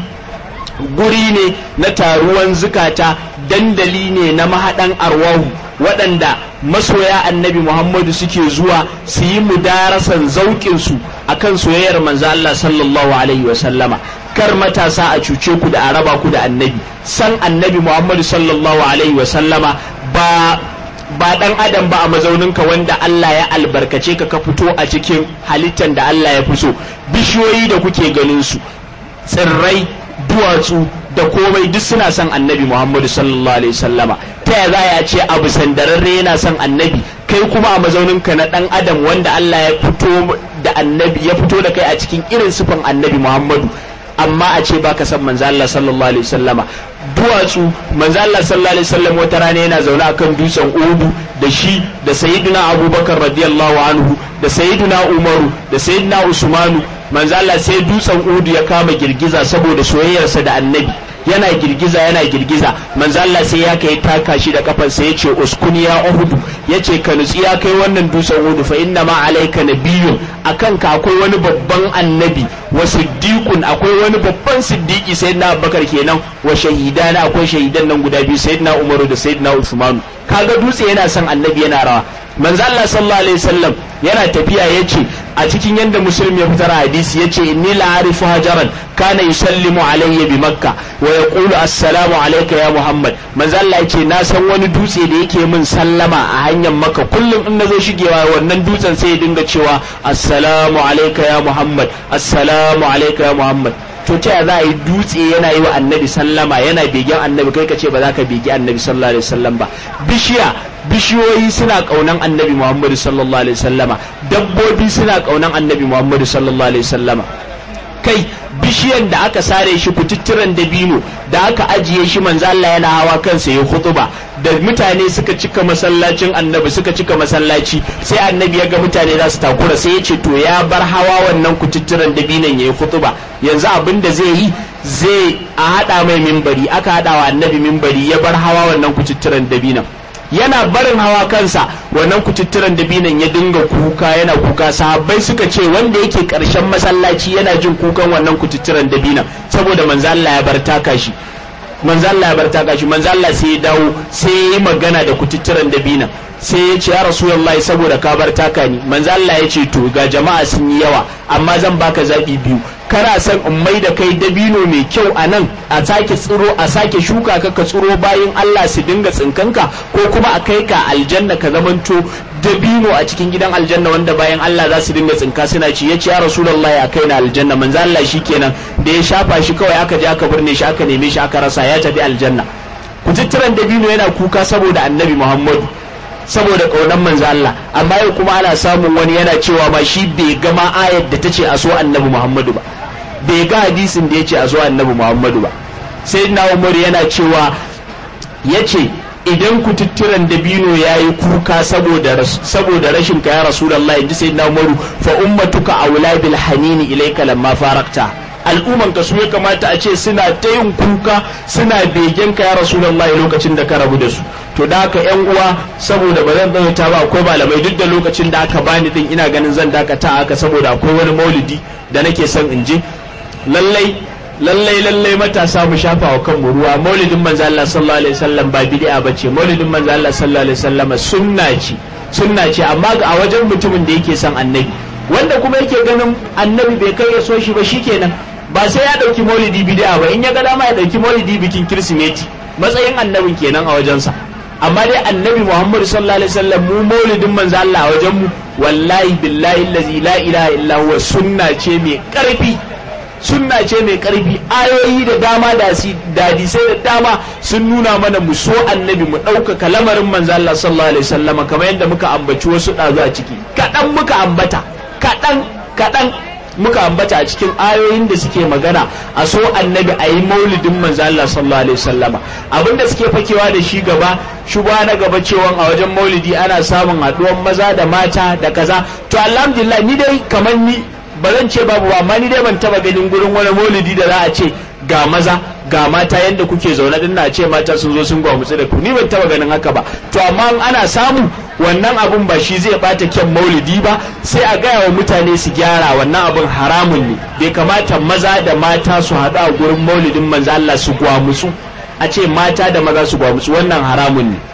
guri ne na taruwan zukata dandali ne na mahaɗan arwahu waɗanda masoya annabi muhammadu suke zuwa su yi mudarasan zauƙinsu a kan soyayyar manzo Allah sallallahu alaihi wasallama kar matasa a cuce ku da a raba ku da annabi san annabi muhammadu sallallahu alaihi wasallama ba ba dan adam ba a mazauninka wanda Allah ya albarkace ka ka fito a cikin halittar da Allah ya fi so bishiyoyi da kuke ganin su tsirrai duwatsu da komai duk suna son annabi muhammadu sallallahu alaihi sallama ta ya za a ce abu sandararre yana son annabi kai kuma a mazauninka na dan adam wanda Allah ya fito da annabi ya fito da kai a cikin irin sifan annabi muhammadu amma a ce baka san manzo Allah sallallahu alaihi sallama duwatsu manzo Allah sallallahu alaihi wasallam wata rana yana zaune akan dutsen Udu da shi da sayyidina Abubakar radiyallahu anhu da sayyidina Umaru da sayyidina Usmanu manzo Allah sai dutsen Udu ya kama girgiza saboda soyayyarsa da annabi yana girgiza yana girgiza manzo Allah sai ya kai taka shi da kafansa yace uskuni ya Uhud yace ka nutsi ya kai wannan dutsen Uhud fa inna ma alayka nabiyyun akan ka akwai wani babban annabi wa siddiqun akwai wani babban siddiqi sayyidina Abubakar kenan wa shahidana akwai shahidan nan guda biyu sayyidina Umaru da sayyidina Uthman kaga dutse yana son annabi yana rawa manzo Allah sallallahu alaihi wasallam yana tafiya yace a cikin yanda muslim ya fitar hadisi yace inni la arifu hajaran kana yusallimu alayya bi makka wa yaqulu assalamu alayka ya muhammad manzo Allah yace na san wani dutse da yake min sallama a hanyar makka kullum in nazo shigewa wannan dutsen sai ya dinga cewa assalamu alayka ya muhammad assalamu alayka ya muhammad to ta za a yi dutse yana yi wa annabi sallama yana begen annabi kai ka ce ba za ka begi annabi sallallahu alaihi wasallam ba bishiya bishiyoyi suna kaunan annabi muhammadu sallallahu alaihi wasallama dabbobi suna kaunan annabi muhammadu sallallahu alaihi wasallama kai bishiyan da aka sare shi kututturen dabino da aka ajiye shi manzo Allah yana hawa kansa ya khutuba da mutane suka cika masallacin annabi suka cika masallaci sai annabi ya ga mutane za su takura sai ya ce to ya bar hawa wannan kututturen dabinon ya yi khutuba yanzu abin da zai yi zai a haɗa mai mimbari aka haɗa wa annabi mimbari ya bar hawa wannan kututturen dabinon yana barin hawa kansa wannan kututturen dabinan ya dinga kuka yana kuka sahabbai suka ce wanda yake karshen masallaci yana jin kukan wannan kututturen dabinan saboda manzo Allah ya bar taka shi manzo Allah ya bar taka shi manzo Allah sai ya dawo sai ya yi magana da kututturen dabinan sai ya ce ya rasulullahi saboda ka bar taka ni manzo Allah ya ce to ga jama'a sun yi yawa amma zan baka zabi biyu kana son in mai da kai dabino mai kyau a nan a sake tsiro a sake shuka ka ka tsiro bayan Allah su dinga tsinkanka ko kuma a kai ka aljanna ka zamanto dabino a cikin gidan aljanna wanda bayan Allah za su dinga tsinka suna ci ya ce ya rasulullahi a kai na aljanna manzo Allah shikenan da ya shafa shi kawai aka je aka birne shi aka neme shi aka rasa ya tafi aljanna kututturan dabino yana kuka saboda annabi Muhammadu saboda ƙaunar manzo Allah amma yau kuma ana samun wani yana cewa ma shi bai ga ma ayar da ta ce a so annabi Muhammadu ba bai ga hadisin da ya ce a so annabi Muhammadu ba sai na Umar yana cewa ya ce idan kututturen dabino ya yi kuka saboda rashin ka ya rasulallah in ji sai na umaru fa ummatuka aula bil hanini ilaika lamma farakta al'umman ka su ya kamata a ce suna ta yin kuka suna begen ka ya rasulallah lokacin da ka rabu da su to da haka yan uwa saboda ba zan tsawaita ba akwai malamai duk da lokacin da aka bani din ina ganin zan dakata haka saboda akwai wani maulidi da nake son in je lallai lallai lallai matasa mu shafa wa kanmu ruwa maulidin manzo Allah sallallahu alaihi wasallam ba bid'a bace maulidin manzo Allah sallallahu alaihi wasallam sunna ce sunna ce amma ga a wajen mutumin da yake son annabi wanda kuma yake ganin annabi bai kai ya so shi ba shikenan ba sai ya dauki maulidi bid'a ba in ya ga dama ya dauki maulidi bikin kirsimeti matsayin annabin kenan a wajensa amma dai annabi Muhammad sallallahu alaihi wasallam mu maulidin manzo Allah a wajen mu wallahi billahi allazi la ilaha illa huwa sunna ce mai karfi sunna ce mai karfi ayoyi da dama da hadisai da dama sun nuna mana mu so annabi mu ɗaukaka lamarin manzo Allah sallallahu alaihi wasallam kamar yadda muka ambaci wasu ɗazu a ciki kaɗan muka ambata kaɗan kaɗan muka ambata a cikin ayoyin da suke magana a so annabi a yi maulidin manzo Allah sallallahu alaihi wasallama abinda suke fakewa da shi gaba shugaba na gaba cewa a wajen maulidi ana samun haɗuwan maza da mata da kaza to alhamdulillah ni dai kamar ni ba zan ce babu ba amma ni dai ban taba ganin gurin wani maulidi da za a ce ga maza ga mata yadda kuke zaune din na ce mata sun zo sun gwamutsu da ku ni ban taba ganin haka ba to amma ana samu wannan abun ba shi zai bata kyan maulidi ba sai a gaya wa mutane su gyara wannan abun haramun ne bai kamata maza da mata su haɗu a gurin maulidin manzo Allah su gwamutsu a ce mata da maza su gwamutsu wannan haramun ne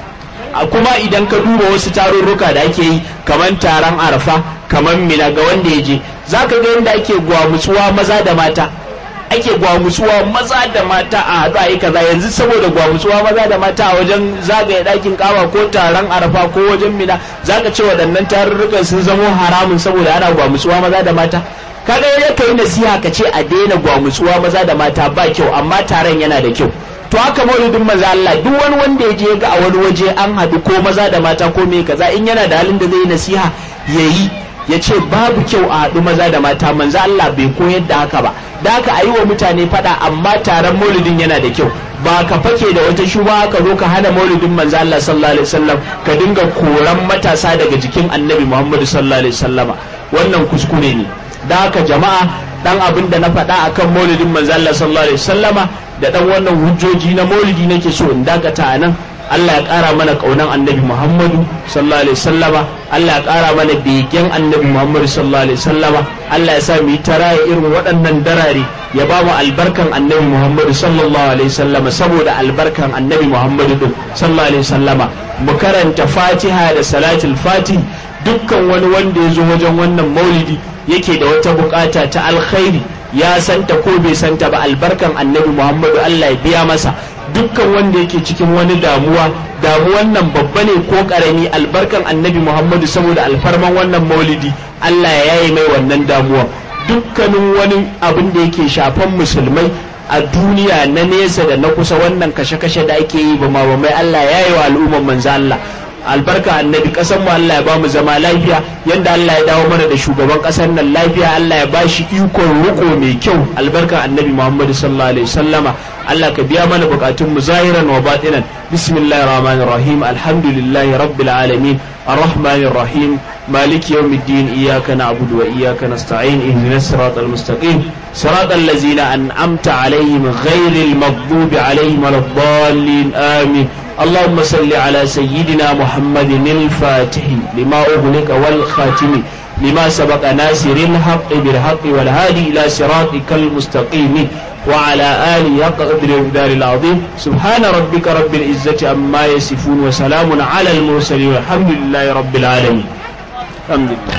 kuma idan ka duba wasu tarurruka da ake yi kamar taron arafa kamar mina ga wanda ya je za ka ga yadda ake gwamutsuwa maza da mata ake gwamutsuwa maza da mata a haɗu a yi kaza yanzu saboda gwamutsuwa maza da mata a wajen zagaye ɗakin kawa ko taron arafa ko wajen mina za ka ce waɗannan tarurrukan sun zamo haramun saboda ana gwamutsuwa maza da mata kaga ya kai nasiha ka ce a daina gwamutsuwa maza da mata ba kyau amma taron yana da kyau to haka maulidin maza Allah duk wani wanda ya je ga a wani waje an haɗu ko maza da mata ko me kaza in yana da halin da zai nasiha yayi ya ce babu kyau a haɗu maza da mata manzo Allah bai koyar da haka ba da haka a yi wa mutane faɗa amma taron maulidin yana da kyau ba ka fake da wata shuba ka zo ka hana maulidin manzo Allah sallallahu alaihi wasallam ka dinga koran matasa daga jikin annabi Muhammadu sallallahu alaihi wasallama wannan kuskure ne da haka jama'a dan abin da na faɗa akan maulidin manzo Allah sallallahu alaihi wasallama da dan wannan hujjoji na maulidi nake so in dakata a nan Allah ya ƙara mana ƙaunan annabi Muhammadu sallallahu alaihi sallama Allah ya ƙara mana begen annabi Muhammadu sallallahu alaihi sallama Allah ya sa mu yi taraya irin waɗannan darare ya ba mu albarkan annabi Muhammadu sallallahu alaihi sallama saboda albarkan annabi Muhammadu din sallallahu alaihi sallama mu karanta Fatiha da salatul Fatih dukkan wani wanda ya zo wajen wannan maulidi yake da wata bukata ta alkhairi ya santa ko bai santa ba albarkan annabi Muhammadu Allah ya biya masa dukkan wanda yake cikin wani damuwa damuwan nan babba ne ko karami albarkan annabi muhammadu saboda alfarman wannan maulidi allah ya yaye mai wannan damuwa dukkanin wani abin da yake shafan musulmai a duniya na nesa da na kusa wannan kashe-kashe da ake yi ba ma mai allah ya yi wa al'umman manzo allah albarka annabi kasan mu Allah ya ba mu zama lafiya yanda Allah ya dawo mana da shugaban kasar nan lafiya Allah ya bashi ikon riko mai kyau albarka annabi Muhammad sallallahu alaihi wasallama Allah ka biya mana bukatun mu zahiran wa batinan bismillahir rahmanir rahim alhamdulillahi rabbil alamin arrahmanir rahim مالك يوم الدين إياك نعبد وإياك نستعين اهدنا الصراط المستقيم صراط الذين أنعمت عليهم غير المغضوب عليهم ولا الضالين آمين اللهم صل على سيدنا محمد الفاتح لما أغلق والخاتم لما سبق ناصر الحق بالحق والهادي إلى صراطك المستقيم وعلى آله قدر الدار العظيم سبحان ربك رب العزة عما يصفون وسلام على المرسلين والحمد لله رب العالمين الحمد لله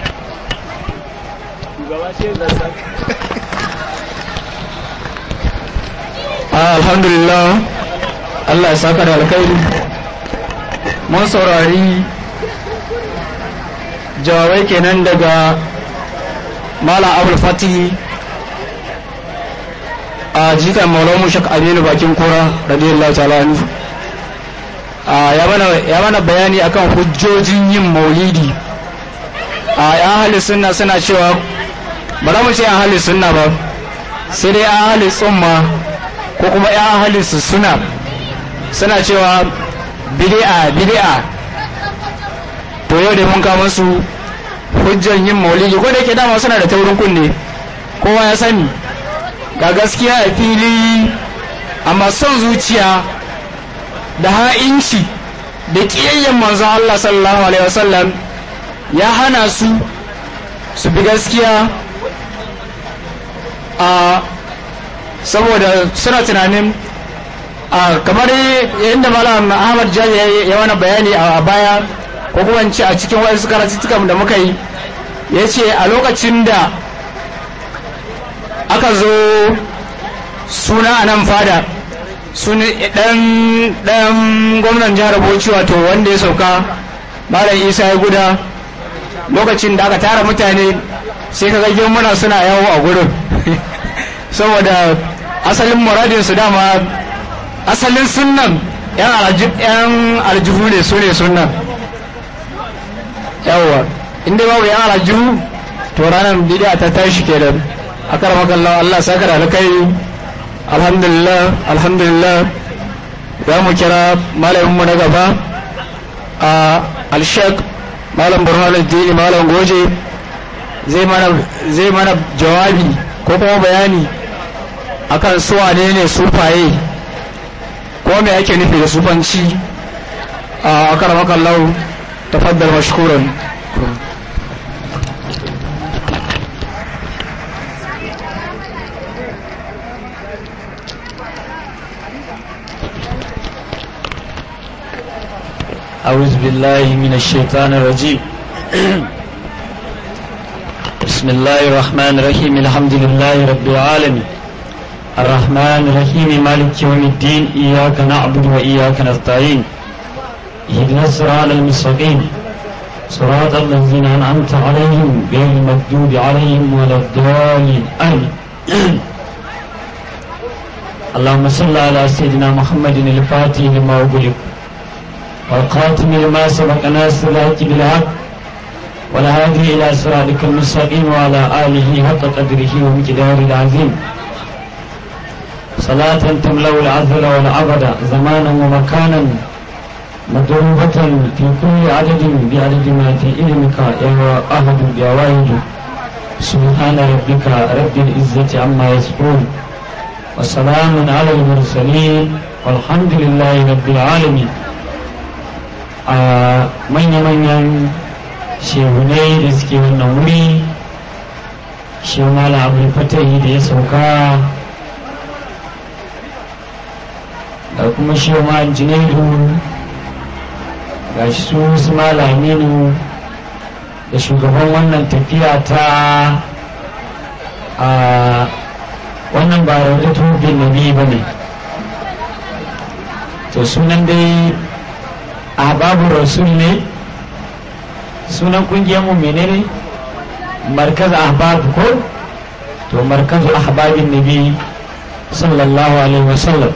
alhamdulillah Allah ya saka da alkhairi mun saurari jawabai kenan daga Malam Abul Fatihi a jikan Maulamu Shak Aminu bakin kura radiyallahu ta'ala anhu ya mana bayani akan hujjojin yin maulidi a yan ahli sunna suna cewa ba za mu ce yan ahli sunna ba sai dai yan ahli tsumma ko kuma yan ahli su suna suna cewa bid'a bid'a to yau da mun kawo musu hujjan yin maulidi ko da yake dama suna da taurin kunne kowa ya sani ga gaskiya a fili amma son zuciya da ha'inci da ƙiyayyen manzon Allah sallallahu alaihi wasallam ya hana su su bi gaskiya a saboda suna tunanin a kamar yadda malam ahmad jami ya wani bayani a baya ko kuma ce a cikin waɗansu karatuttukan da muka yi ya ce a lokacin da aka zo suna a nan fada dan gwamnan jihar bauchi wato wanda ya sauka malam isa ya guda lokacin da aka tara mutane sai ka ga muna suna yawo a gurin saboda asalin muradin su dama asalin sunnan yan aljihu ne su ne sunnan yawwa inda babu yan aljihu to ranar bidiya ta tashi kenan akar makalla Allah saka da alkai alhamdulillah alhamdulillah za mu kira malaminmu na gaba a alshek malam burhanuddin malam goje zai mana jawabi ko kuma bayani akan su wane ne sufaye ko me ake nufi da sufanci a akaramakan lau tafaddar mashkuran أعوذ بالله من الشيطان الرجيم بسم الله الرحمن الرحيم الحمد لله رب العالمين الرحمن الرحيم مالك يوم الدين إياك نعبد وإياك نستعين اهدنا الصراط المستقيم صراط الذين أنعمت عليهم غير المغضوب عليهم ولا الضالين آمين اللهم صل على سيدنا محمد الفاتح لما أغلق والقاتم لما سبق ناصر الحق بالحق والهادي إلى صراطك المستقيم وعلى آله حق قدره ومقداره العظيم صلاة تملأ العذر والعبد زمانا ومكانا مضروبة في كل عدد بعدد ما في علمك يا أحد بأواهد سبحان ربك رب العزة عما يصفون وسلام على المرسلين والحمد لله رب العالمين a manya-manyan shehunai da suke wannan wuri shehunala abu fatahi da ya sauka da kuma shehuma junaidu ga shi su su malaminu da shugaban wannan tafiya ta a wannan ba raudatu bin nabi ba ne to sunan dai ahbabu rasul ne sunan kungiyar mu menene markaz ahbab ko to markazu ahbabin nabi sallallahu alaihi wasallam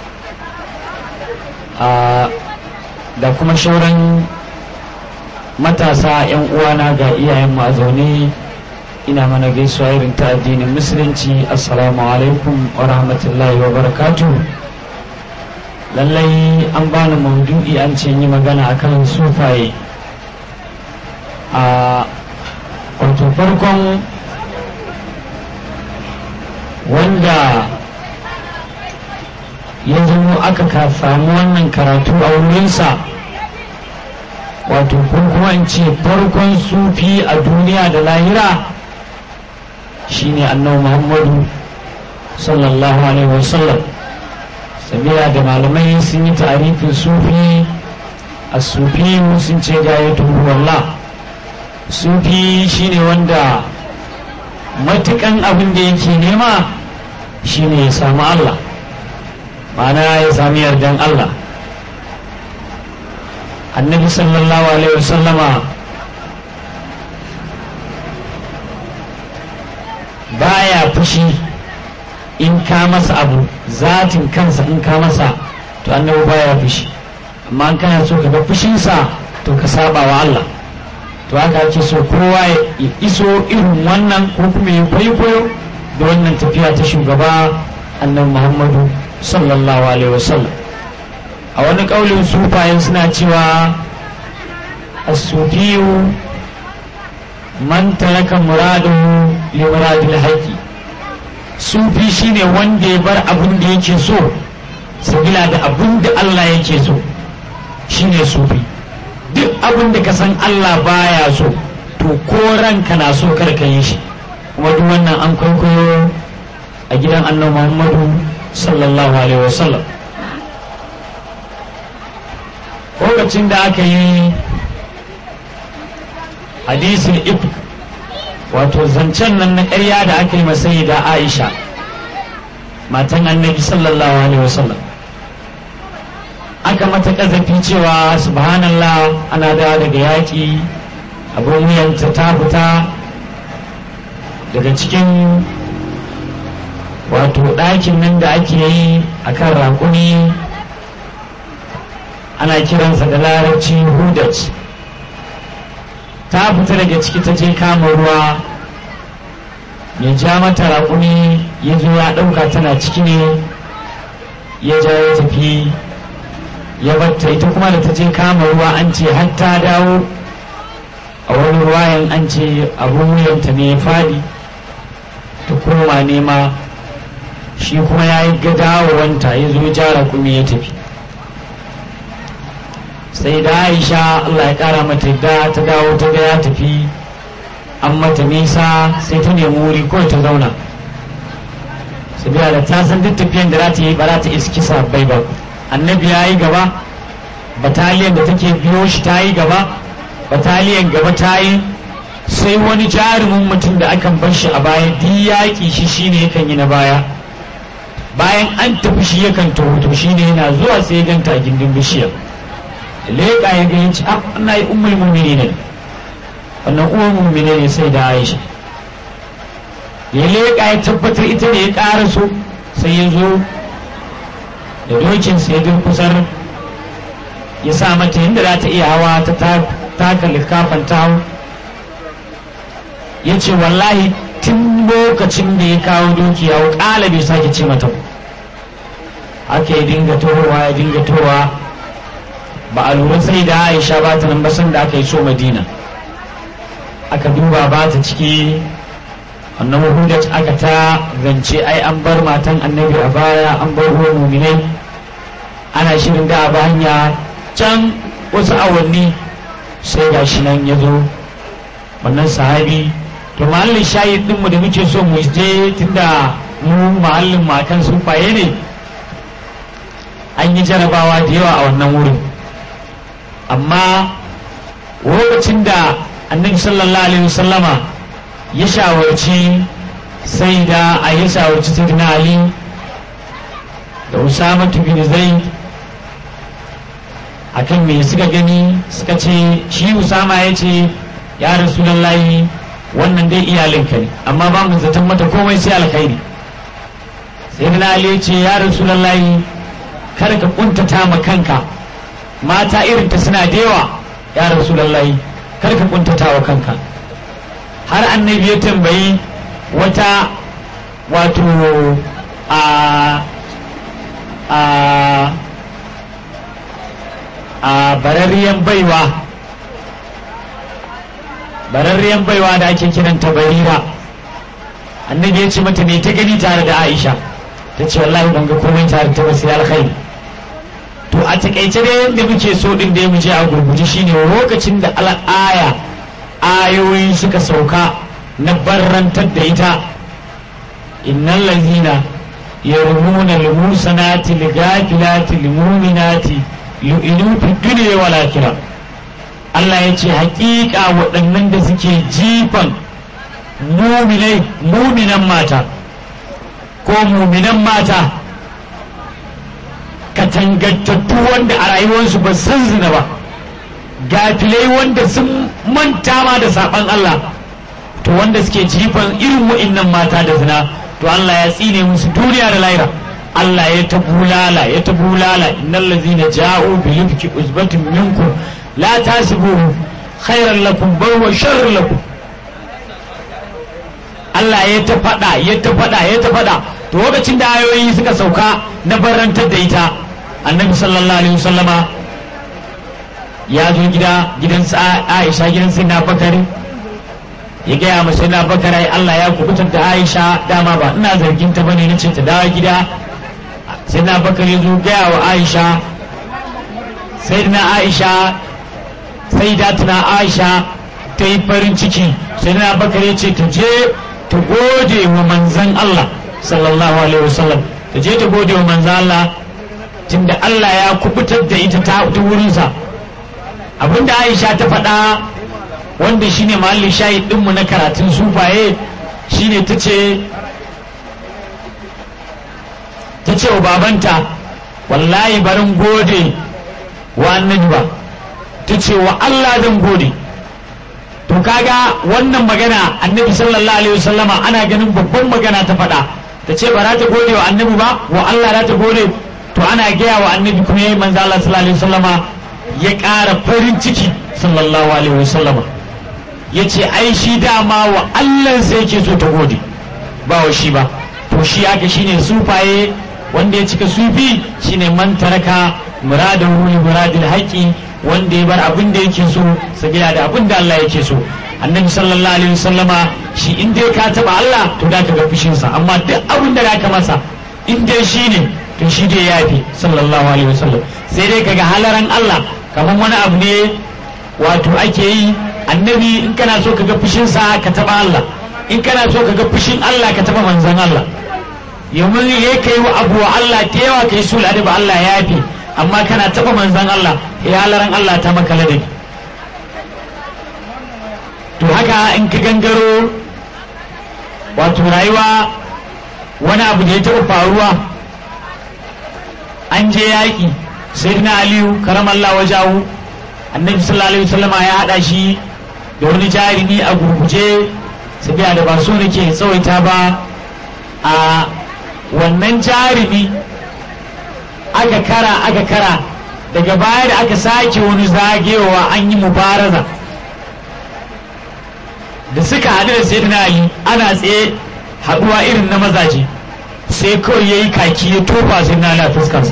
da kuma shauran matasa yan uwana ga iyayen mu a zaune ina mana gaisuwa irin ta addinin musulunci assalamu alaikum wa rahmatullahi wa barakatuh lallai an bani maudu'i an ce yi magana akan sufaye a wato farkon wanda ya zama aka ka samu wannan karatu a wurinsa wato kuma in ce farkon sufi a duniya da lahira shine annabi muhammadu sallallahu alaihi wasallam sabila da malamai sun yi tarifin sufi a sufi sun ce gayatu wallah sufi shine wanda matukan abin da yake nema shine ya samu Allah ma'ana ya sami yardan Allah annabi sallallahu alaihi wasallama baya fushi in ka masa abu zatin kansa in ka masa to annabi baya fushi amma in kana so ka ga fushinsa to ka saba wa Allah to haka ake so kowa ya iso irin wannan ko kuma ya kwaikwayo da wannan tafiya ta shugaba annabi Muhammadu sallallahu alaihi wasallam a wani ƙaulin sufayen suna cewa asufiyu man taraka muradahu li muradil haqqi sufi shine wanda ya bar abin da yake so sabila da abin da Allah yake so shine sufi duk abin da ka san Allah baya so to ko ranka na so kar ka yi shi kuma duk wannan an kwaikwayo a gidan annabi Muhammadu sallallahu alaihi wasallam lokacin da aka yi hadisin if wato zancen nan na ƙarya da aka yi masai da aisha matan annabi sallallahu alaihi wasallam aka mata ƙazafi cewa subhanallah ana da daga yaƙi abin wuyanta ta fita daga cikin wato ɗakin nan da ake yi a kan raƙumi ana kiransa da larabci hudat ta fita daga ciki ta je kama ruwa ya ja mata raƙumi ya zo ya ɗauka tana ciki ne ya ja ya tafi ya batta ita kuma da ta je kama ruwa an ce har ta dawo a wani ruwayan an ce abun wuyanta ne ya faɗi ta koma nema shi kuma ya yi gadawowanta ya zo ja raƙumi ya tafi sai da aisha allah ya kara mata da ta dawo ta ga ya tafi an mata nisa sai ta nemi wuri kawai ta zauna sabiya da ta san duk tafiyan da za ta yi ba za ta iski sabbai ba annabi ya yi gaba bataliyan da take biyo shi ta yi gaba bataliyan gaba ta yi sai wani jarumin mutum da akan bar shi a baya duk yaƙi shi shine yakan yi na baya bayan an tafi shi yakan taho to shine yana zuwa sai ya ganta a gindin bishiyar leƙa ya gani ci ah ana yi ummul mu'mini ne wannan uwar mu'mini ne sai da Aisha ya leƙa ya tabbatar ita ne ya ƙara so sai ya zo da dokin sai ya kusar ya sa mata yadda za ta iya hawa ta taka likafan ta ya ce wallahi tun lokacin da ya kawo doki ya ƙala bai sake ce mata haka ya dinga tohowa ya dinga tohowa ba a lura sai da aisha ba ta nan basan da aka yi so madina aka duba ba ta ciki annabi hudat aka ta zance ai an bar matan annabi a baya an bar ruwan muminai ana shirin da a hanya can wasu awanni sai ga shi nan ya zo wannan sahabi to mahallin shahid ɗinmu da muke so mu je tunda mu mahallin makan sufaye ne an yi jarabawa da yawa a wannan wurin amma lokacin da annabi sallallahu alaihi wasallama ya shawarci sai da a ya shawarci sayyidina ali da usama bin zaid akan me suka gani suka ce shi usama ya ce ya rasulullahi wannan dai iyalinka ne amma ba mu zaton mata komai sai alkhairi sayyidina ali ya ce ya rasulullahi kar ka kuntata ma kanka mata irin ta suna da yawa ya rasulullahi kar ka kuntata wa kanka har annabi ya tambayi wata wato a a a bararriyan baiwa bararriyan baiwa da ake kiranta barira annabi ya ce mata me ta gani tare da aisha ta ce wallahi ban ga komai tare ta ba sai alkhairi to a takaice dai yadda muke so din da mu je a gurguje shine lokacin da al'aya ayoyi suka sauka na barrantar da ita innal lazina yarmuna al-musanati al-ghafilati al-mu'minati yu'inu fi dunya wal akhirah Allah ya ce hakika waɗannan da suke jifan muminai muminan mata ko muminan mata katangantattu wanda a rayuwarsu ba san zina ba gafilai wanda sun manta ma da saban Allah to wanda suke jifan irin wa'innan mata da zina to Allah ya tsine musu duniya da laira Allah ya ta bulala ya ta bulala innal ladzina ja'u bi yufki usbatin minkum la tasibuhu khairan lakum bal wa sharrun lakum Allah ya ta fada ya ta fada ya ta fada to lokacin da ayoyi suka sauka na barantar da ita annabi sallallahu alaihi wasallama ya zo gida gidan aisha gidan sai na bakari ya gaya masa na bakar ai Allah ya kubutar da aisha dama ba ina zargin ta bane nace ta dawo gida sai na bakar ya zo gaya wa aisha sai na aisha sai da tuna aisha ta yi farin ciki sai na bakar ya ce ta je ta gode wa manzan Allah sallallahu alaihi wasallam ta je ta gode wa manzan Allah tunda Allah ya kubutar da ita ta wurinsa abinda Aisha ta faɗa wanda shine mahallin shahid ɗinmu na karatun sufaye shine ta ce ta ce wa babanta wallahi barin gode wa annabi ba ta ce wa Allah zan gode to kaga wannan magana annabi sallallahu alaihi wasallama ana ganin babban magana ta faɗa ta ce ba za ta gode wa annabi ba wa Allah za ta gode to ana gaya wa annabi kuma yayi manzo Allah sallallahu alaihi wasallama ya ƙara farin ciki sallallahu alaihi wasallama ya ce ai shi dama wa Allah sai yake so ta gode ba wa shi ba to shi haka shine sufaye wanda ya cika sufi shine man taraka muradahu li muradil haqqi wanda ya bar abin da yake so sabila da abin da Allah yake so annabi sallallahu alaihi wasallama shi in dai ka taba Allah to da ka ga fushin sa amma duk abin da ka masa in dai shi ne to shi dai yafi sallallahu alaihi wasallam sai dai kaga halaran Allah kamar wani abu ne wato ake yi annabi in kana so ka ga fushin sa ka taba Allah in kana so ka ga fushin Allah ka taba manzon Allah yamin ya kai wa abu wa Allah da yawa kai sul ba Allah ya yafi amma kana taba manzon Allah ya halaran Allah ta maka ladabi to haka in ka gangaro wato rayuwa wani abu da ya taɓa faruwa an je yaƙi sai na aliyu karamallah wajahu annabi sallallahu alaihi wasallama ya haɗa shi da wani jarumi a gurguje sabiya da ba so nake tsawaita ba a wannan jarumi aka kara aka kara daga baya da aka sake wani zagewa an yi mubaraza da suka haɗu da sayyidina ali ana tsaye haɗuwa irin na mazaje sai kawai ya yi kaki ya tofa sai na ala fuskarsa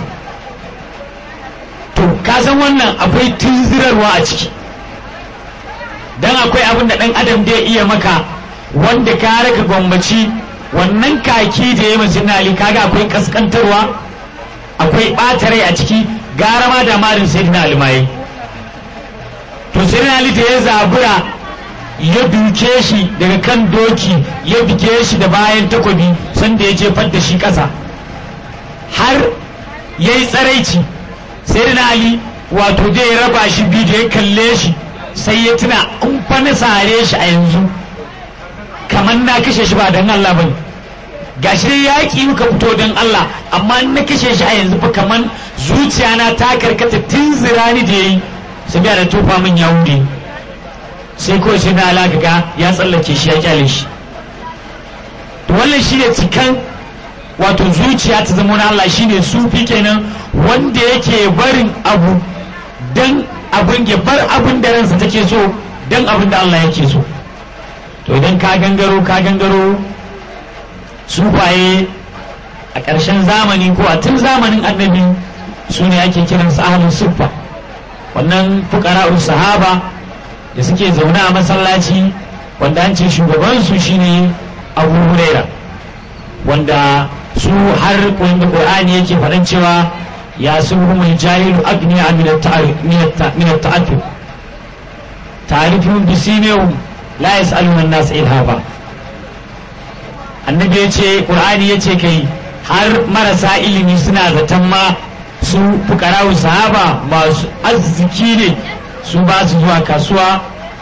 to ka san wannan akwai tunzirarwa a ciki dan akwai abin da ɗan adam da iya maka wanda ka raka gwammaci wannan kaki da ya yi masu ali kaga akwai kaskantarwa akwai ɓata rai a ciki gara ma da marin sai na alimaye to sai ali da ya zabura ya duke shi daga kan doki ya bige shi da bayan takobi sanda ya jefar da shi ƙasa har ya yi tsaraici sai na ali wato da ya raba shi biyu da ya kalle shi sai ya tuna in fa na sare shi a yanzu kamar na kashe shi ba don Allah bane gashi dai yaƙi muka fito don Allah amma na kashe shi a yanzu fa kamar zuciya na ta karkata tun zirani da yayi sabiya da tofa min ya wuri sai kawai sai na alaka ga ya tsallake shi ya kyale shi to wannan shi ne cikan wato zuciya ta zama na Allah shi ne sufi kenan wanda yake barin abu dan abin ya bar abin da ransa take so dan abin da Allah yake so to idan ka gangaro ka gangaro sufaye a ƙarshen zamani ko a tun zamanin annabi su ne ake kiransu ahlus suffa wannan fuqara'us sahaba da suke zaune a masallaci wanda an ce shugabansu shine abu huraira wanda su har wanda qur'ani yake faɗan cewa ya suhumul jahilu agniya min at-ta'affuf ta'rifun bisimihum la yas'aluna an-nas ilhaba annabi yace qur'ani yace kai har marasa ilimi suna zaton ma su fukarawu sahaba masu arziki ne su ba su zuwa kasuwa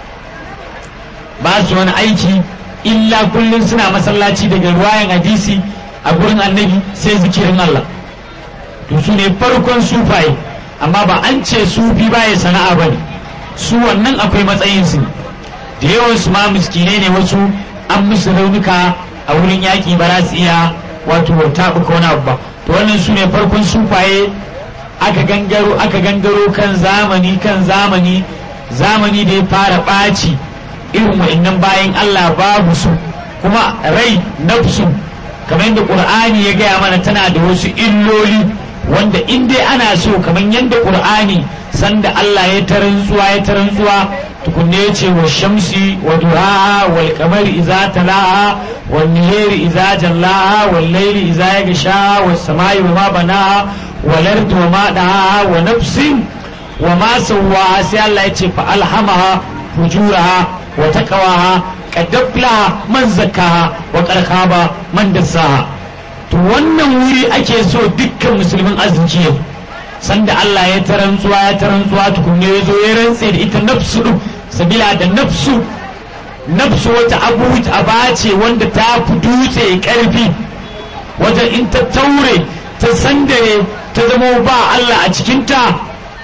ba su wani aiki illa kullum suna masallaci daga ruwayan hadisi a gurin annabi sai zikirin Allah to su ne farkon sufaye amma ba an ce sufi baya sana'a ba ne su wannan akwai matsayinsu da yawan su ma miskinai ne wasu an musu raunuka a wurin yaƙi ba za su iya wato taɓuka wani abu ba to wannan su ne farkon sufaye aka gangaro aka gangaro kan zamani kan zamani zamani da ya fara ɓaci irin wa'annan bayan Allah babu su kuma rai nafsu kamar yadda ƙur'ani ya gaya mana tana da wasu illoli wanda in dai ana so kamar yadda qur'ani sanda Allah ya ta rantsuwa ya ta rantsuwa tukunne ya ce wa shamsi wa duhaha wal qamari idza talaha wan nihari idza jallaha wal layli idza yaghsha was samai wa ma banaha wal ardi wa ma daha wa nafsin wa ma sawwaha sai Allah ya ce fa alhamaha fujuraha wa taqwaha qad aflaha man zakkaha wa qad khaba man dassaha to wannan wuri ake so dukkan musulmin arziki yau sanda Allah ya tarantsuwa ya tarantsuwa tukunne ya zo ya rantse da ita nafsu din sabila da nafsu nafsu wata abu aba ce wanda ta fi dutse karfi wajen in ta taure ta sandare ta zama ba Allah a cikinta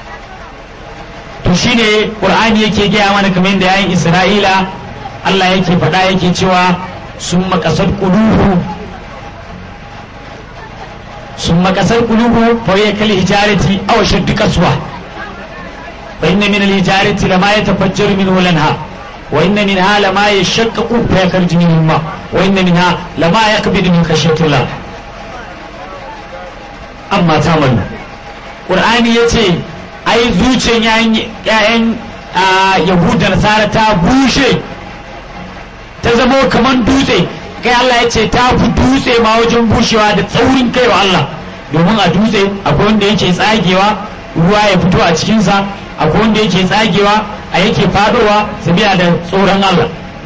to shine qur'ani yake gaya mana kamar yadda yayin isra'ila Allah yake faɗa yake cewa sun makasar quluhu ثم كسر قلوبه فهي كالحجارة أو شد قسوة وإن من الحجارة لما يتفجر منه الأنهار وإن منها لما يشقق فيخرج منه الماء وإن منها لما يقبض من خشية الله أما تعمل قرآن يتي أي زوجين يعني yahuda nasara ta bushe ta zamo kamar dutse kai Allah ya ce ta fi dutse ma wajen bushewa da tsaurin kai wa Allah domin a dutse akwai wanda yake tsagewa ruwa ya fito a cikinsa akwai wanda yake tsagewa a yake fadowa sabiya da tsoron Allah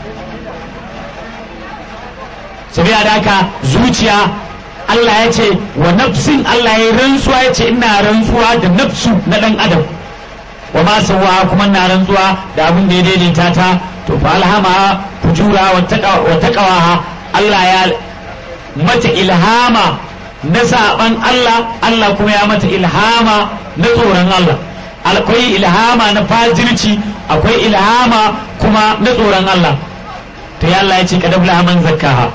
sabiya da haka zuciya Allah ya ce wa nafsin Allah ya rantsuwa ya ce ina rantsuwa da nafsu na dan adam wa ma sawwa kuma na rantsuwa da abin da ya daidaita ta to fa alhama fujura wa taqwa Allah ya mata ilhama na saban Allah Allah kuma ya mata ilhama na tsoron Allah akwai ilhama na fajirci akwai ilhama kuma na tsoron Allah to ya Allah ya ce kadabla man zakkaha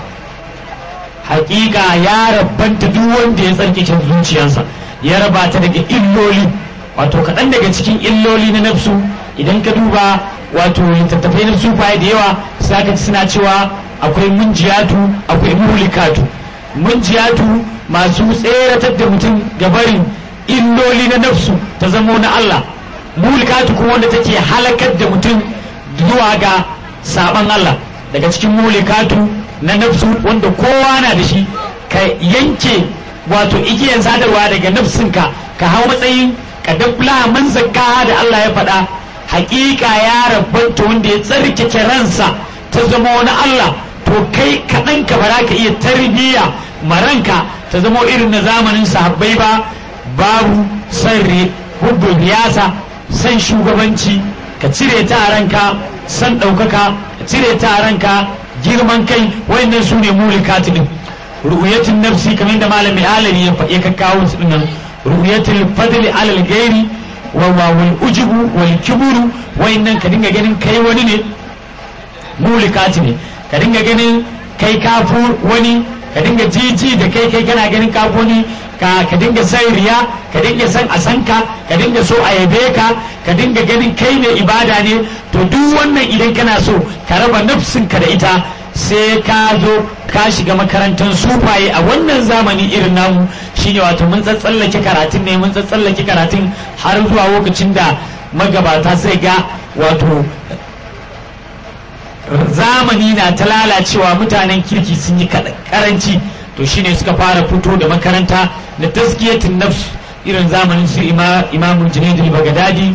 hakika ya rabbanta duk wanda ya tsarkake zuciyarsa ya raba ta daga illoli wato kaɗan daga cikin illoli na nafsu idan ka duba wato littattafai na sufaye da yawa sai ka suna cewa akwai munjiyatu akwai muhlikatu munjiyatu masu tseratar da mutum ga barin illoli na nafsu ta zamo na Allah muhlikatu kuma wanda take halakar da mutum zuwa ga saban Allah daga cikin muhlikatu na nafsu wanda kowa na da shi ka yanke wato igiyar sadarwa daga nafsinka ka hau matsayin ka dabla man zakka da Allah ya faɗa hakika ya rabbanta wanda ya tsarkake ransa ta zama wani Allah to kai kaɗan ka bara ka iya tarbiyya maranka ta zama irin na zamanin sahabbai ba babu san hubbun riyasa san shugabanci ka cire ta a ranka san ɗaukaka ka cire ta a ranka girman kai wayannan su ne mulikatu din ru'yatul nafsi kamar da malami alani ya kakkawo su dinnan ru'yatul fadli alal gairi wa wal ujubu wal kiburu wayannan ka dinga ganin kai wani ne mulikati ne ka dinga ganin kai kafu wani ka dinga jiji da kai kai kana ganin kafu wani ka ka dinga san riya ka dinga san a san ka ka dinga so a yabe ka ka dinga ganin kai ne ibada ne to duk wannan idan kana so ka raba nafsinka da ita sai ka zo ka shiga makarantar sufaye a wannan zamani irin namu shine wato mun tsatsallake karatun ne mun tsatsallake karatun har zuwa lokacin da magabata sai ga wato zamani na ta lalacewa mutanen kirki sun yi karanci to shine suka fara fito da makaranta na taskiyatin nafs irin zamanin su imamul junaidul bagadadi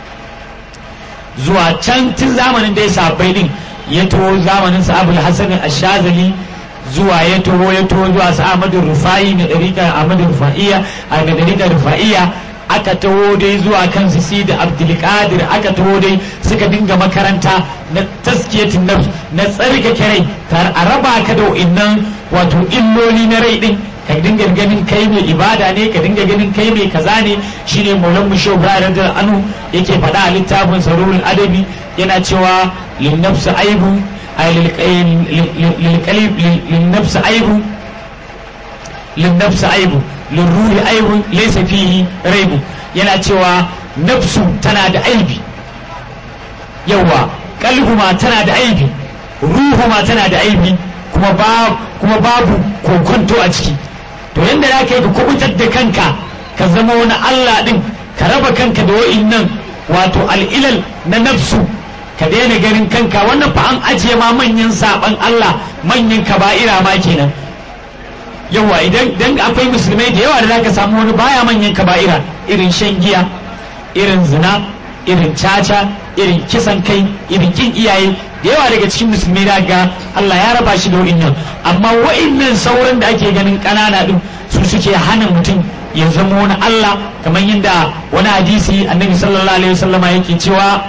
zuwa can tun zamanin da ya sabai din ya taho zamanin sa abul hasan ashazali zuwa ya taho ya taho zuwa sa ahmadu rufai na dariƙar ahmadu rufaiya a ga dariƙar rufaiya aka taho dai zuwa kan su da abdulkadir aka taho dai suka dinga makaranta na taskiyatin nafs na tsarkake rai tar a raba ka da wa'innan wato illoli na rai din ka dinga ganin kai mai ibada ne ka dinga ganin kai mai kaza ne shine maulan mu shehu ibrahim da anu yake faɗa a littafin sarurul adabi yana cewa lin nafsi aibu ay lil qalib lin nafsi aibu lin nafsi aibu lin ruhi aibu laysa fihi raibu yana cewa nafsu tana da aibi yawa kalbu ma tana da aibi ruhu ma tana da aibi kuma ba kuma babu kokonto a ciki to yanda za ka yi ka kubutar da kanka ka zama wani Allah din ka raba kanka da wa'innan wato al'ilal na nafsu ka daina ganin kanka wannan fa an ajiye ma manyan saban Allah manyan kaba'ira ma kenan yawa idan dan akwai musulmai da yawa da zaka samu wani baya manyan kaba'ira irin shan giya irin zina irin caca irin kisan kai irin kin iyaye da yawa daga cikin musulmi da ga Allah ya raba shi da wa'innan amma wa'innan sauran da ake ganin ƙanana din su suke hana mutum ya zama wani Allah kamar yadda wani hadisi annabi sallallahu alaihi wasallama yake cewa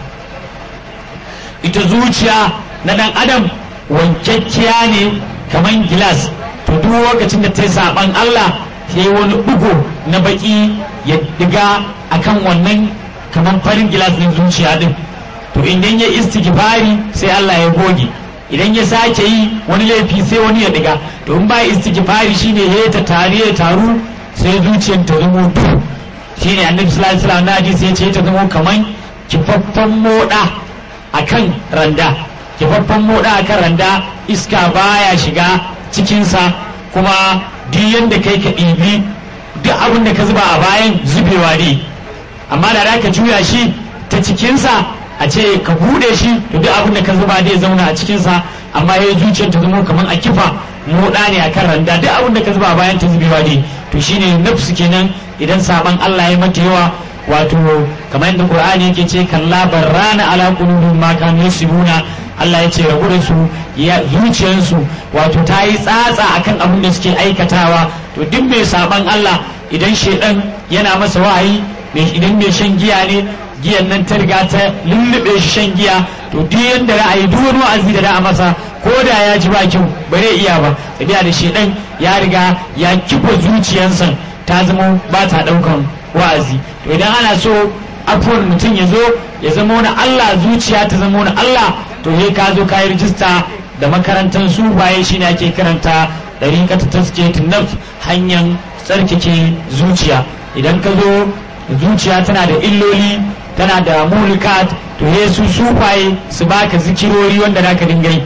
ita zuciya na dan adam wankakkiya ne kamar gilas to duk lokacin da ta yi saban Allah sai wani bugu na baki ya diga akan wannan kamar farin gilas din zuciya din to idan ya istighfari sai Allah ya goge idan ya sake yi wani laifi sai wani ya diga to in ba istighfari shine ya ta tare ya taru sai zuciyar ta zama duhu shine annabi sallallahu alaihi wasallam na hadisi ya ce ta zama kaman kifaffan moda akan randa kifaffan moda akan randa iska baya shiga cikinsa kuma duk yanda kai ka ɗibi duk abin da ka zuba a bayan zubewa ne amma da ka juya shi ta cikinsa a ce ka bude shi to duk abin da ka zuba zai zauna a cikinsa amma ya zuciyar ta zama kamar a kifa moda ne a kan randa duk abin da ka zuba bayan ta zubewa ne to shine nafsu kenan idan saban Allah ya mata yawa wato kamar yadda Qur'ani yake ce kalla barrana ala qulubihim ma kanu yasibuna Allah ya ce rabu da su ya zuciyarsu wato ta yi tsatsa akan abin da suke aikatawa to duk mai saban Allah idan shedan yana masa wahayi idan mai shan giya ne giyan nan ta riga ta lullube shi shan giya to duk yanda ra'ayi duk wani wa'azi da da masa ko da ya ji ba kyau ba zai iya ba tafiya da shedan ya riga ya kifa zuciyarsa ta zama ba ta daukan wa'azi to idan ana so afuwar mutum ya zo ya zama wani Allah zuciya ta zama wani Allah to he ka zo ka yi rijista da makarantar su baye shi ne ake karanta ɗariƙa ta taskiyatun nafs hanyar tsarkake zuciya idan ka zo zuciya tana da illoli tana da mulikat to he su sufaye su baka zikirori wanda naka dinga yi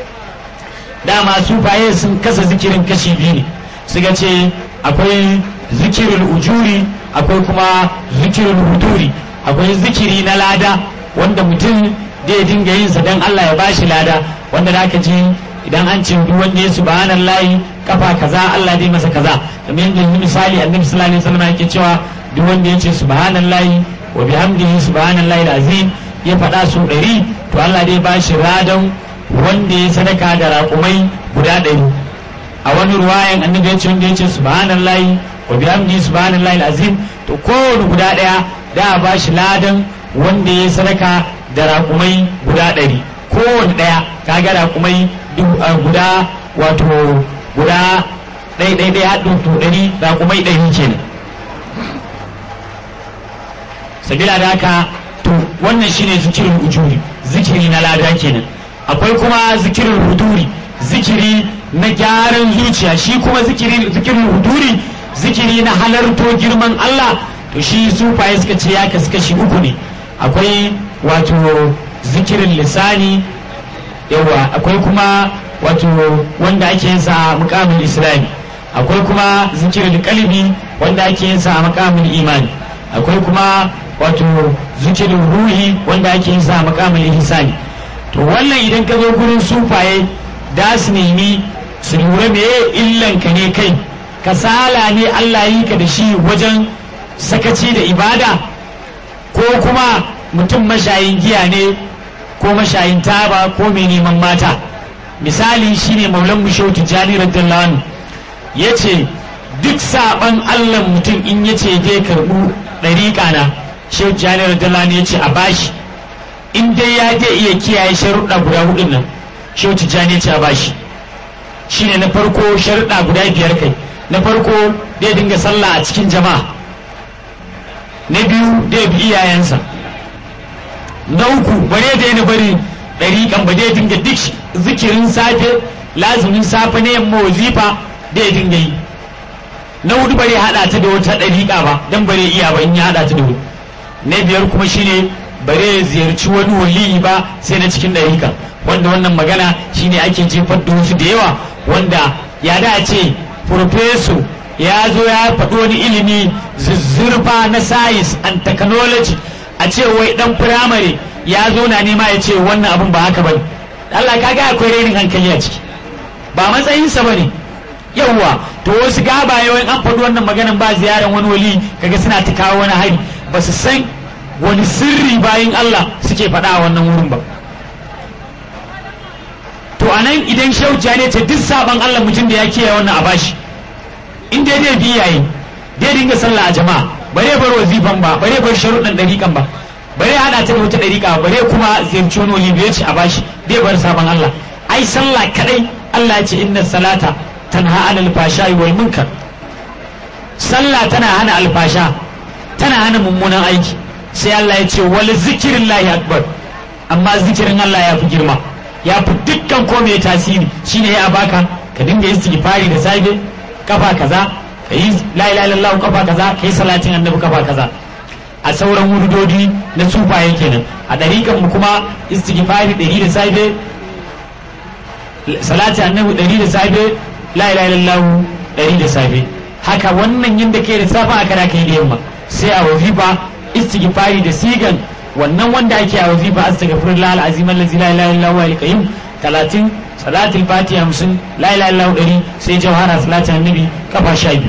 dama sufaye sun kasa zikirin kashi biyu ne suka ce akwai zikirin ujuri akwai kuma zikirin huduri akwai zikiri na lada wanda mutum zai dinga yin sa don Allah ya bashi lada wanda da ji idan an ce duk wanda ya subhanallahi kafa kaza Allah zai masa kaza kamar yadda misali annabi sallallahu alaihi wasallam yake cewa duk wanda ya ce subhanallahi wa bihamdihi subhanallahi azim ya faɗa su ɗari to Allah zai bashi ladan wanda ya sadaka da raƙumai guda ɗari a wani ruwayan annabi ya ce wanda ya ce subhanallahi wa bihamdihi subhanallahi azim to kowane guda ɗaya da a bashi ladan wanda ya sadaka da raƙumai guda ɗari kowane ɗaya kaga raƙumai guda wato guda ɗai ɗai ɗai haɗin to ɗari raƙumai ɗari kenan sabila da haka to wannan shine zikirin ujuri zikiri na lada kenan akwai kuma zikirin huduri zikiri na gyaran zuciya shi kuma zikirin huduri zikiri na halarto girman Allah to shi sufaye suka ce ya kasu kashi uku ne akwai wato zikirin lisani yawa akwai kuma wato wanda ake yin sa mukamin islami akwai kuma zikirin kalbi wanda ake yin sa mukamin imani akwai kuma wato zikirin ruhi wanda ake yin sa mukamin ihsani to wannan idan ka zo gurin sufaye da su nemi su lura me illan ka ne kai kasala ne Allah yi ka da shi wajen sakaci da ibada ko kuma mutum mashayin giya ne ko mashayin taba ko mai neman mata misali shine maulan mushau tijjani radiyallahu anhu ya ce duk saban allah mutum in ya ce zai karɓu ɗariƙa na shehu tijjani radiyallahu anhu ya ce a bashi in dai ya je iya kiyaye sharuɗa guda hudun nan shehu tijjani ya ce a bashi shine na farko sharuɗa guda biyar kai na farko zai dinga sallah a cikin jama'a na biyu zai bi iyayensa na uku bare da yana bari ɗariƙan ba zai dinga duk zikirin safe lazumin safe na yamma wazifa da ya dinga yi na hudu bare haɗa ta da wata ɗariƙa ba don bare iya ba in ya haɗa ta da hudu na biyar kuma shine bare ya ziyarci wani waliyi ba sai na cikin ɗariƙa wanda wannan magana shine ake jefar da wasu da yawa wanda ya da ce profeso ya zo ya faɗi wani ilimi zuzzurfa na science and technology a ce wai dan firamare ya zo na nema ya ce wannan abin ba haka bane Allah kaga akwai renin hankali a ciki ba matsayinsa bane yawwa to wasu gabaye wai an faɗi wannan maganan ba ziyaran wani wali kaga suna ta kawo wani hari ba su san wani sirri bayin Allah suke faɗa a wannan wurin ba to anan idan shehu ne ce duk saban Allah mutum da ya kiyaye wannan a bashi in dai dai biyaye dai dinga sallah a jama'a bare bar wazifan ba bare bar sharuɗan ɗariƙan ba bare hada ta da wata ɗariƙa bare kuma ziyarci wani wali bai ci a bashi dai bar saban Allah ai sallah kadai Allah ya ce inna salata tanha anil fashai wal munkar sallah tana hana alfasha tana hana mummunan aiki sai Allah ya ce wal zikrillahi akbar amma zikirin Allah ya fi girma ya fi dukkan ko mai tasiri shine ya baka ka dinga istighfari da safe kafa kaza ka yi la ilaha illallah kafa kaza ka yi salatin annabi kafa kaza a sauran wurdodi na sufaye kenan a dariƙan mu kuma istighfari ɗari da safe salatin annabi ɗari da safe la ilaha illallah ɗari da safe haka wannan yin da ke da safa aka da kai da yamma sai a wazifa istighfari da sigan wannan wanda ake a wazifa astaghfirullah alazim allazi la ilaha illa huwa al-qayyum 30 salatul fatiha 50 la ilaha illa huwa sai jawhara salatin annabi kafa 12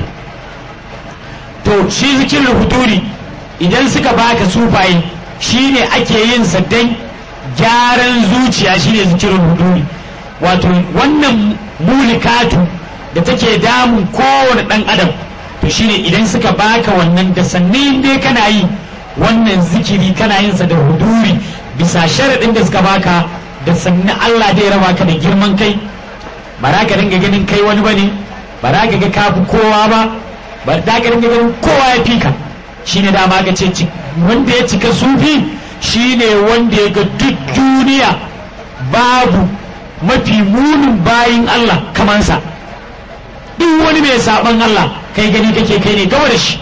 to shi zikirin huduri idan suka baka sufaye shine ake yin sa dan gyaran zuciya shine zikirin huduri wato wannan mulikatu da take damun kowane dan adam to shine idan suka baka wannan da sannan dai kana yi wannan zikiri kana yin sa da huduri bisa sharaɗin da suka baka da sannan Allah dai raba ka da girman kai ba za ka dinga ganin kai wani bane ba za ka ga kafi kowa ba ba za ka dinga ganin kowa ya fika shine dama ka ce wanda ya cika sufi shine wanda ya ga duk duniya babu mafi munin bayin Allah kamansa duk wani mai saban Allah kai gani kake kai ne gaba da shi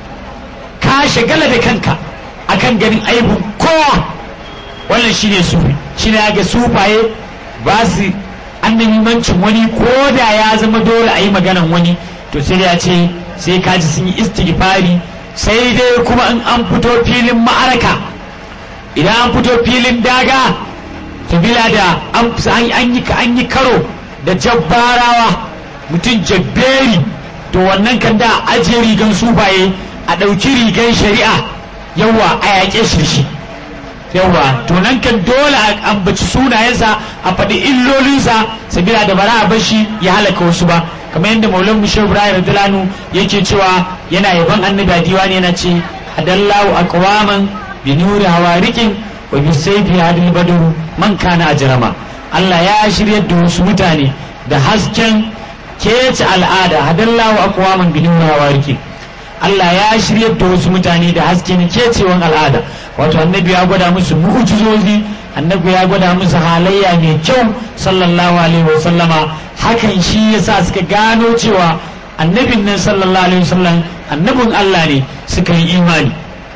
ka shagala da kanka akan ganin aibun kowa wannan shine sufi shine ya ga sufaye ba su annabimancin wani ko da ya zama dole a yi maganan wani to sai ya ce sai kaji sun yi istighfari sai dai kuma in an fito filin ma'araka idan an fito filin daga sabila da an yi karo da jabbarawa mutum jabberi to wannan kan da ajiye rigan sufaye a ɗauki rigan shari'a yawa a yaƙe shi da shi yawa to nan kan dole a ambaci sunayensa a faɗi illolinsa sabila da bara a bar shi ya halaka wasu ba kamar yadda maulan mu shehu ibrahim radiyallahu yake cewa yana yaban annabi a diwani yana ce hadallahu aqwaman bi nuri hawarikin wa bi sayfi hadil badru man kana ajrama Allah ya shiryar da wasu mutane da hasken kece al'ada hadallahu aqwaman bi nuri hawarikin Allah ya shiryar da wasu mutane da hasken kecewan al'ada wato annabi ya gwada musu mu'jizozi annabi ya gwada musu halayya mai kyau sallallahu alaihi wasallama hakan shi yasa suka gano cewa annabin nan sallallahu alaihi wasallam annabin Allah ne suka yi imani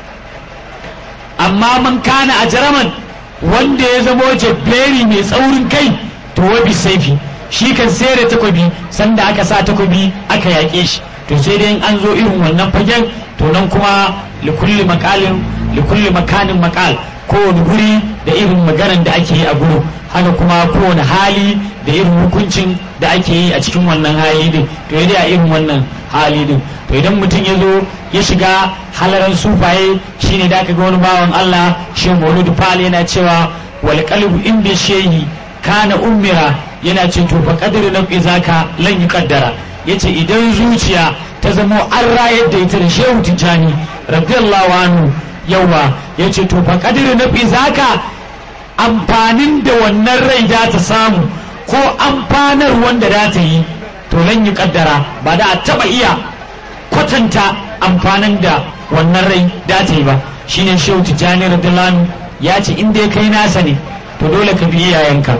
amma man kana a jaraman wanda ya zamo jabberi mai tsaurin kai to wabi saifi shi kan sai da takobi sanda aka sa takobi aka yaƙe shi to sai dai an zo irin wannan fagen to nan kuma likulli makalin likulli makanin makal kowane guri da irin maganan da ake yi a guru haka kuma kowane hali da irin hukuncin da ake yi a cikin wannan hali din to ya a irin wannan hali din to idan mutum ya zo ya shiga halaran sufaye shine da aka ga wani bawan Allah shi Maulud Fal yana cewa wal qalbu in bi shehi kana ummira yana ce to fa qadru na zaka lan yuqaddara yace idan zuciya ta zamo an rayar da ita da shehu tijani radiyallahu anhu yawa yace to fa qadru na zaka amfanin da wannan rai za ta samu ko amfanar wanda za ta yi to lan yi kaddara ba da a taba iya kwatanta amfanin da wannan rai da ta yi ba shine shehu tijjani radiyallahu ya ce in dai kai nasa ne to dole ka bi iyayenka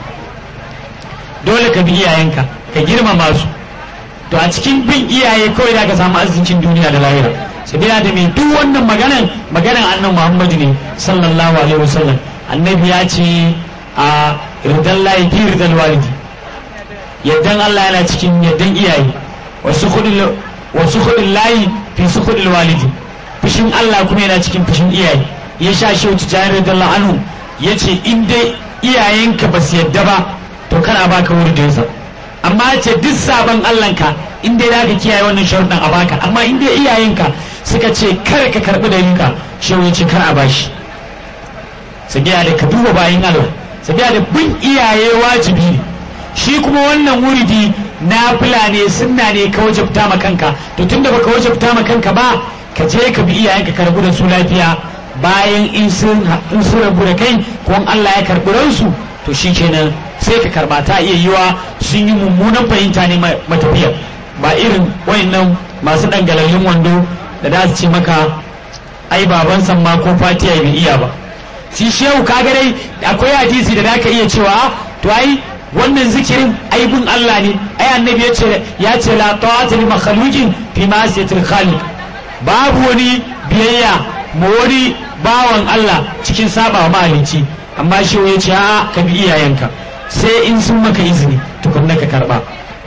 dole ka bi iyayenka ka girmama su to a cikin bin iyaye kawai da ka samu arzikin duniya da lahira sabila da mai duk wannan maganan maganan annan muhammadu ne sallallahu alaihi wasallam annabi ya ce a ridan layi fi ridan walidi yaddan Allah yana cikin yaddan iyaye wasu kudin layi fi sukhul walidi fushin Allah kuma yana cikin fushin iyaye ya sha shi wuce jari radiyallahu anhu yace in dai iyayenka ba su yadda ba to kar a baka wuridinsa amma ce duk sabon Allahnka in dai zaka kiyaye wannan sharuɗan a baka amma in dai iyayenka suka ce kar ka karɓi dalinka shi ya ce kar a bashi sabiya da ka duba bayan Allah sabiya da bin iyaye wajibi ne shi kuma wannan wuridi na fila ne sunna ne ka wajabta ma kanka to tunda baka wajabta ma kanka ba ka je ka bi iyayenka ka rabu da su lafiya bayan in sun in sun rabu da kai ko in Allah ya karɓi ransu to shi kenan sai ka karba ta iya yiwa sun yi mummunan fahimta ne matafiya ba irin wayannan masu dangalallin wando da za su ce maka ai baban san ma ko fatiya bai iya ba shi shehu kaga dai akwai hadisi da zaka iya cewa to ai wannan zikirin aibun Allah ne ai annabi ya ce ya ce la ta'ata li makhluqin fi ma'siyatil khaliq babu wani biyayya ma wani bawan Allah cikin saba mahalicci amma shi ya ce a ka bi iyayenka sai in sun maka izini tukunna ka karba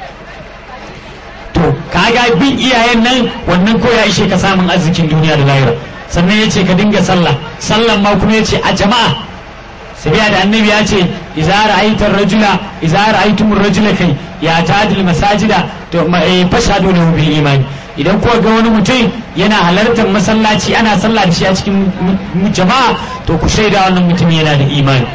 to kaga bin iyayen nan wannan ko ya ishe ka samun arzikin duniya da lahira sannan ya ce ka dinga sallah sallan ma kuma ya ce a jama'a sabiya da annabi ya ce idza ra'aytar rajula idza ra'aytum rajula kai ya tadil masajida to fashadu lahu bil imani idan kuwa ga wani mutum yana halartar masallaci ana sallah da shi a cikin jama'a to ku shaida wannan mutum yana da imani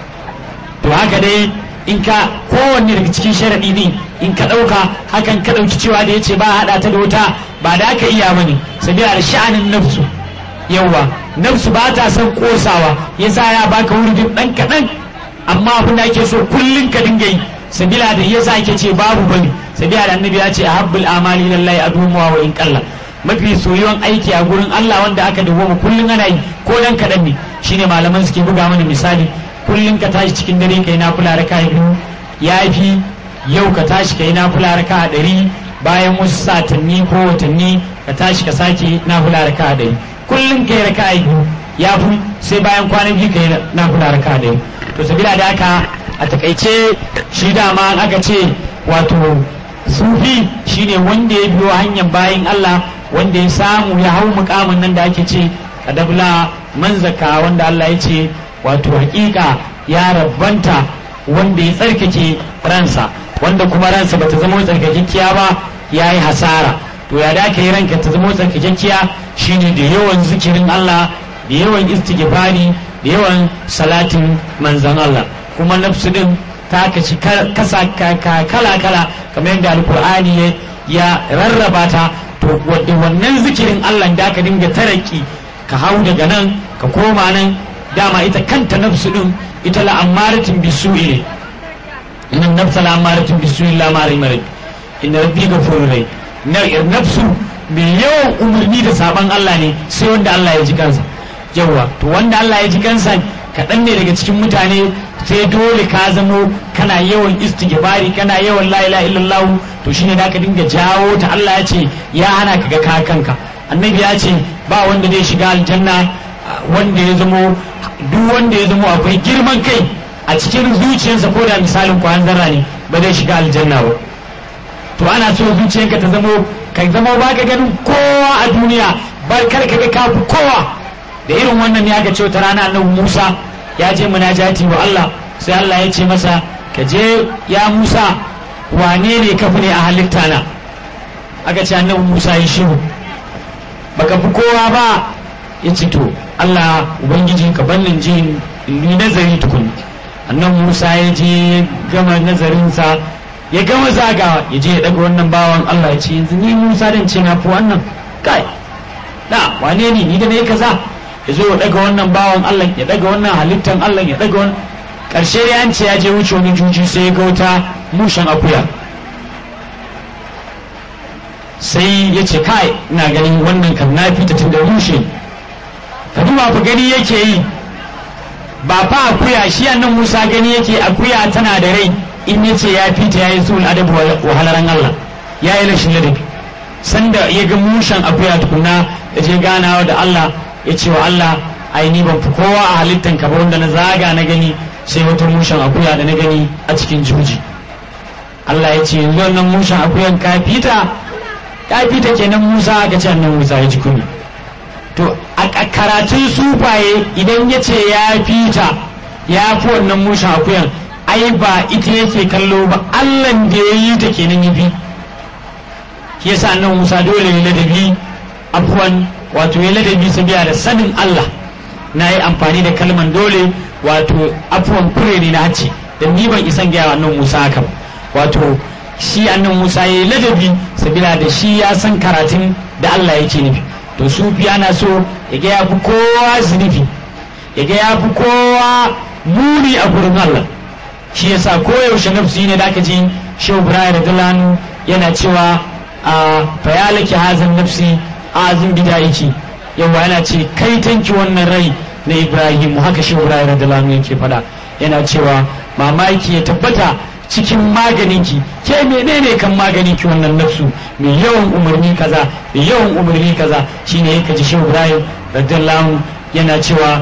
to haka dai in ka kowanne daga cikin sharaɗi ne in ka ɗauka hakan ka ɗauki cewa da ya ce ba haɗa ta da wuta ba da aka iya bane sabila da sha'anin nafsu yawwa nafsu ba ta son kosawa yasa ya baka wurin ɗan kaɗan amma abin da ake so kullum ka dinga yi sabila da yasa ake ce babu bane sabila da annabi ya ce ahabbul amali lillahi adumuwa wa in qalla mafi soyuwan aiki a gurin Allah wanda aka dawo kullum ana yi ko dan kaɗan ne shine malaman suke buga mana misali kullum ka tashi cikin dare kai na fula raka biyu ya fi yau ka tashi kai na fula raka a ɗari bayan wasu satanni ko watanni ka tashi ka sake na fula raka a ɗari kullum kai raka a biyu ya fi sai bayan kwana biyu kai na fula raka a ɗari to sabila da haka a takaice shi dama aka ce wato sufi shine wanda ya biyo hanyar bayan Allah wanda ya samu ya hau mukamin nan da ake ce kadabla manzaka wanda Allah ya ce wato hakika ya rabbanta wanda ya tsarkake ransa wanda kuma ransa bata zama tsarkakekkiya ba ya yi hasara to ya da yi ranka ta zama tsarkakekkiya shine da yawan zikirin Allah da yawan istighfari da yawan salatin manzan Allah kuma nafsu din ta kashi kasa kala kala kamar yadda alkur'ani ya rarraba ta to wannan zikirin Allah da ka dinga taraki ka hau daga nan ka koma nan dama ita kanta nafsu din ita la'amaratin bisu'i ne inna nafsa la'amaratin bisu'i la mari mari inna rabbi ghafurur rahim nafsu mai yawan umarni da saban Allah ne sai wanda Allah ya ji kansa yawa to wanda Allah ya ji kansa kaɗan ne daga cikin mutane sai dole ka zamo kana yawan istighfari kana yawan la ilaha illallah to shine da ka dinga jawo ta Allah ya ce ya hana ka ga kanka annabi ya ce ba wanda zai shiga aljanna wanda ya zamo duk wanda ya zamo akwai girman kai a cikin zuciyarsa ko da misalin kwan zarra ne ba zai shiga aljanna ba to ana so zuciyarka ta zamo ka zamo ba ka ganin kowa a duniya ba kar ka ga kafu kowa da irin wannan ne aka ce wata rana annabi Musa ya je munajati wa Allah sai Allah ya ce masa ka je ya Musa wane ne ka fi ne a halitta na aka ce annabi Musa ya shiru baka fi kowa ba ya ce to Allah ubangiji ka bannin ji ni nazari tukun annan Musa ya je gama nazarinsa ya gama zagawa ya je ya daga wannan bawan Allah ya ce yanzu ni Musa dan ce na fi wannan kai da wane ne ni da ne kaza ya zo ya daga wannan bawan Allah ya daga wannan halittan Allah ya daga wannan karshe ya an ce ya je wuce wani juji sai ya ga wata mushen akuya sai ya ce kai ina ganin wannan kan na fita tun da rushe ka duba fa gani yake yi ba fa akuya shi annan Musa gani yake akuya tana da rai in yace ya fita yayi sul adabu wa halaran Allah yayi rashin ladabi sanda ya ga mushan akuya tukunna ya je ganawa da Allah ya ce wa Allah ai ni ban fi kowa a halittan ka ba wanda na zaga na gani sai wata mushan akuya da na gani a cikin juji Allah ya ce yanzu wannan mushan akuyan ka fita ya fita kenan Musa aka ce annan Musa ya ji kunya to a karatun sufaye idan ya ce ya fita ya fi wannan mushin akuyan ai ba ita yake kallo ba allan da ya yi ta kenan ya fi shi yasa annan musa dole ya ladabi afuwan wato ya ladabi sabiya da sanin allah na yi amfani da kalman dole wato afuwan kure ne na hace da ni ban isan gaya annan musa haka ba wato shi annan musa ya yi ladabi sabila da shi ya san karatun da allah yake nufi to sufi ana so ya ga ya fi kowa zunubi ya ga ya fi kowa muni a gurin Allah shi yasa koyaushe nafsi ne da aka ji shehu ibrahim radiyallahu yana cewa a fayalaki hazan nafsi azin bidayiki yawa yana ce kai tanki wannan rai na ibrahim haka shehu ibrahim radiyallahu yake faɗa yana cewa mamaki ya tabbata cikin maganinki ke menene kan maganinki wannan nafsu mai yawan umarni kaza mai yawan umarni kaza shine yake ji shehu ibrahim radiyallahu yana cewa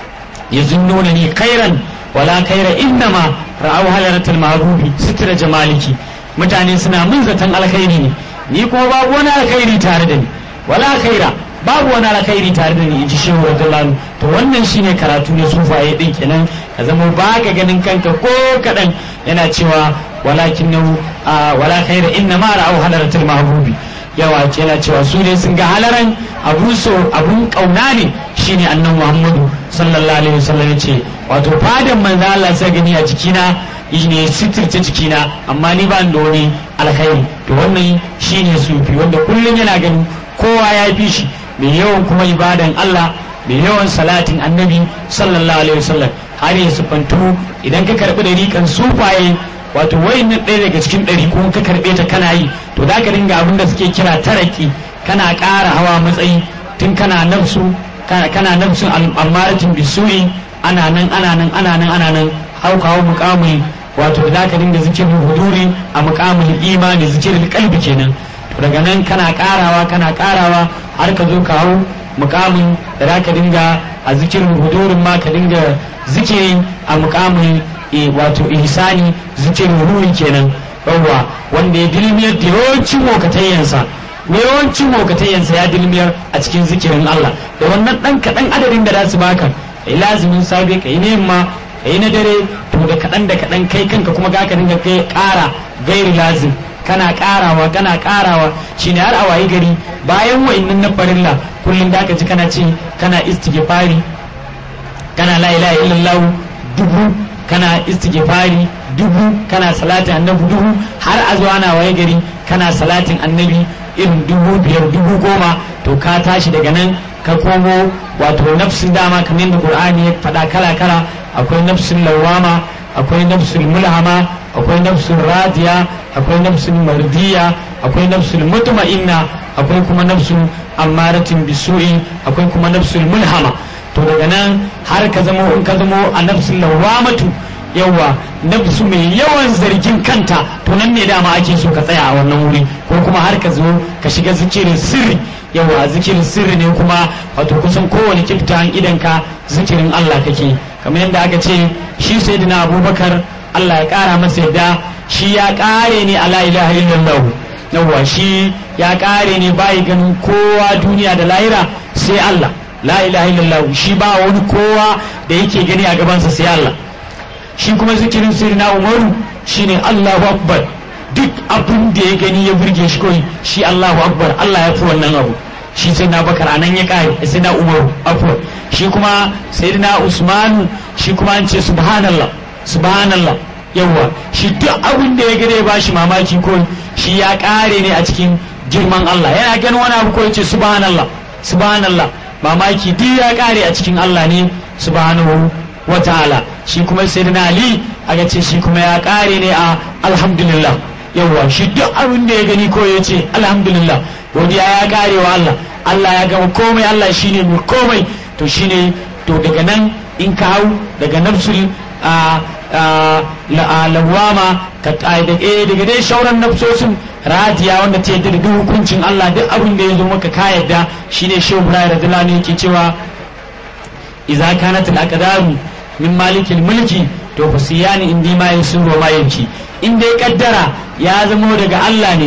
yazunnuna ni khairan wala khaira innama ra'aw halaratul mahbubi sitra jamaliki mutane suna mun zaton alkhairi ne ni kuma babu wani alkhairi tare da ni wala khaira babu wani alkhairi tare da ni inji shehu radiyallahu to wannan shine karatu ne sufaye din kenan ka zama ba ka ganin kanka ko kadan yana cewa walakin wala khaira innama ra'aw halaratul mahbubi yawa yana cewa su ne sun ga halaran abu so abun kauna ne shine annan muhammadu sallallahu alaihi wasallam ce wato fadan manzo Allah sai gani a jikina ne sitirce jikina amma ni ba da wani alkhairi to wannan shine sufi wanda kullum yana ganin kowa ya fi shi mai yawan kuma ibadan Allah mai yawan salatin annabi sallallahu alaihi wasallam har ya sufantu idan ka karbi da rikan sufaye wato wayannan ɗaya daga cikin ɗari ko ka karɓe ta kana yi to za ka dinga abin da suke kira taraki kana ƙara hawa matsayi tun kana nafsu kana nafsu al'amaratin bisu'i ana nan ana nan ana nan ana nan hau kawo muƙamul wato da za ka dinga zikirin huduri a muƙamul imani zikirin kalbi kenan to daga nan kana ƙarawa kana ƙarawa har ka zo ka hau muƙamin da za ka dinga a zikirin hudurin ma ka dinga zikiri a muƙamul wato ihsani zikirin ruhi kenan yawwa wanda ya dilmiyar da yawancin mokatayyansa yawancin mokatayyansa ya dilmiyar a cikin zikirin Allah da wannan dan kaɗan adadin da za su baka kai lazimin safe kai na yamma kai na dare to da kaɗan da kaɗan kai kanka kuma ga ka dinga kai ƙara gairi lazim kana ƙarawa kana ƙarawa shine har a wayi gari bayan wa'annan na farilla kullum da ka ji kana ce kana istighfari kana la ilaha illallah dubu kana istighfari dubu kana salatin annabi dubu har a zuwa na waye gari kana salatin annabi irin dubu biyar dubu goma to ka tashi daga nan ka komo wato nafsin dama kamar yadda qur'ani ya faɗa kala kala akwai nafsin lawama akwai nafsin mulhama akwai nafsin radiya akwai nafsin mardiya akwai nafsin mutma'inna akwai kuma nafsin ammaratin bisu'i akwai kuma nafsin mulhama to daga nan har ka zamo in ka zamo a nafsin lawamatu yawa nafsu mai yawan zargin kanta to nan ne dama ake so ka tsaya a wannan wuri ko kuma har ka zo ka shiga zikirin sirri yawa zikirin sirri ne kuma wato kusan kowane kiftan idan ka zikirin Allah kake kamar yadda aka ce shi sayyidina Abubakar Allah ya kara masa yadda shi ya kare ne a la ilaha illallah yawa shi ya kare ne bai ganin kowa duniya da lahira sai Allah la ilaha illallah shi ba wani kowa da yake gani a gabansa sai Allah shi kuma zikirin sirri na umaru shine Allahu akbar duk abin da ya gani ya burge shi kawai shi Allahu akbar Allah ya fi wannan abu shi sai na bakar anan ya kare sai na umaru afwan shi kuma sai na usmanu shi kuma an ce subhanallah subhanallah yawa shi duk abin da ya gani ya bashi mamaki ko shi ya kare ne a cikin girman Allah yana ganin wani abu ko ya ce subhanallah subhanallah mamaki duk ya kare a cikin Allah ne subhanahu wa ta'ala shi kuma sayyidina Ali aka ce shi kuma ya kare ne a alhamdulillah yawa shi duk abin da ya gani ko ya ce alhamdulillah godiya ya kare wa Allah Allah ya gama komai Allah shine mai komai to shine to daga nan in ka hau daga nafsul lawama ka daga dai shauran nafsosin radiya wanda ta yadda da duk hukuncin Allah duk abin da ya zo maka ka yadda shine shehu Ibrahim radiyallahu anhu yake cewa idza kanat al-aqdaru min malikil mulki to fasiyani indi ma yusuru ma yanki in dai kaddara ya zamo daga Allah ne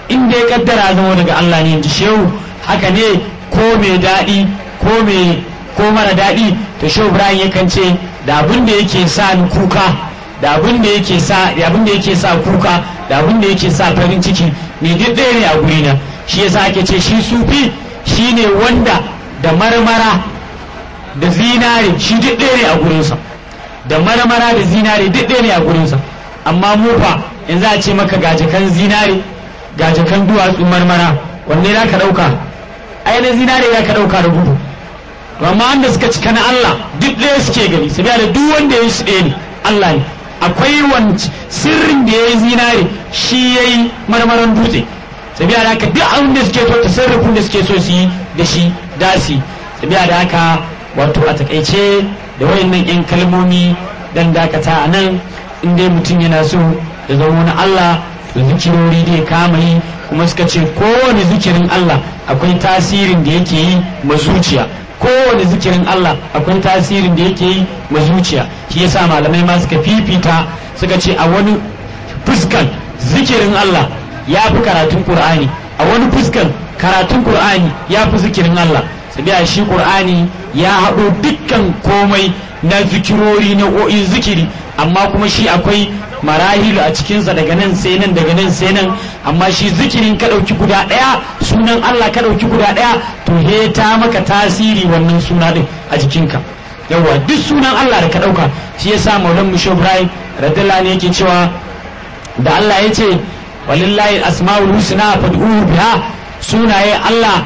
inda ya kaddara zama daga Allah ne ji shehu haka ne ko mai daɗi ko mai ko mara daɗi to shehu Ibrahim yakan ce da abin da yake sa ni kuka da abin da yake sa da abin da yake sa kuka da abin da yake sa farin ciki ni duk ɗaya ne a gurina shi yasa ake ce shi sufi shine wanda da marmara da zinare shi duk ɗaya ne a gurinsa da marmara da zinare duk ɗaya ne a gurinsa amma mu fa in za a ce maka gajakan zinare gajakan duwatsu marmara wanne za ka ɗauka ai na zinare za ka ɗauka da gudu to amma wanda suka cika na Allah duk ɗaya suke gani su da duk wanda ya yi su ɗaya ne Allah ne akwai wanci sirrin da ya yi zinare shi ya yi marmaran dutse sabiya da haka duk abin da suke so tasarrufin da suke so su yi da shi dasi sabiya da haka wato a takaice da wayannan yan kalmomi dan dakata a nan in dai mutum yana so ya zama na Allah to zikirori da ya kama yi kuma suka ce kowane zikirin Allah akwai tasirin da yake yi ma zuciya kowane zikirin Allah akwai tasirin da yake yi ma zuciya shi yasa malamai ma suka fifita suka ce a wani fuskan zikirin Allah ya fi karatun Qur'ani a wani fuskan karatun Qur'ani ya fi zikirin Allah sabiya shi Qur'ani ya haɗo dukkan komai na zikirori na o'in zikiri amma kuma shi akwai marahilu a cikinsa daga nan sai nan daga nan sai nan amma shi zikirin ka ɗauki guda ɗaya sunan Allah ka ɗauki guda ɗaya to he ta maka tasiri wannan suna ɗin a jikinka yawa duk sunan Allah da ka ɗauka shi yasa maulan mushe ibrahim radiyallahu ne yake cewa da Allah ya ce walillahi asma'ul husna fad'uhu biha sunaye Allah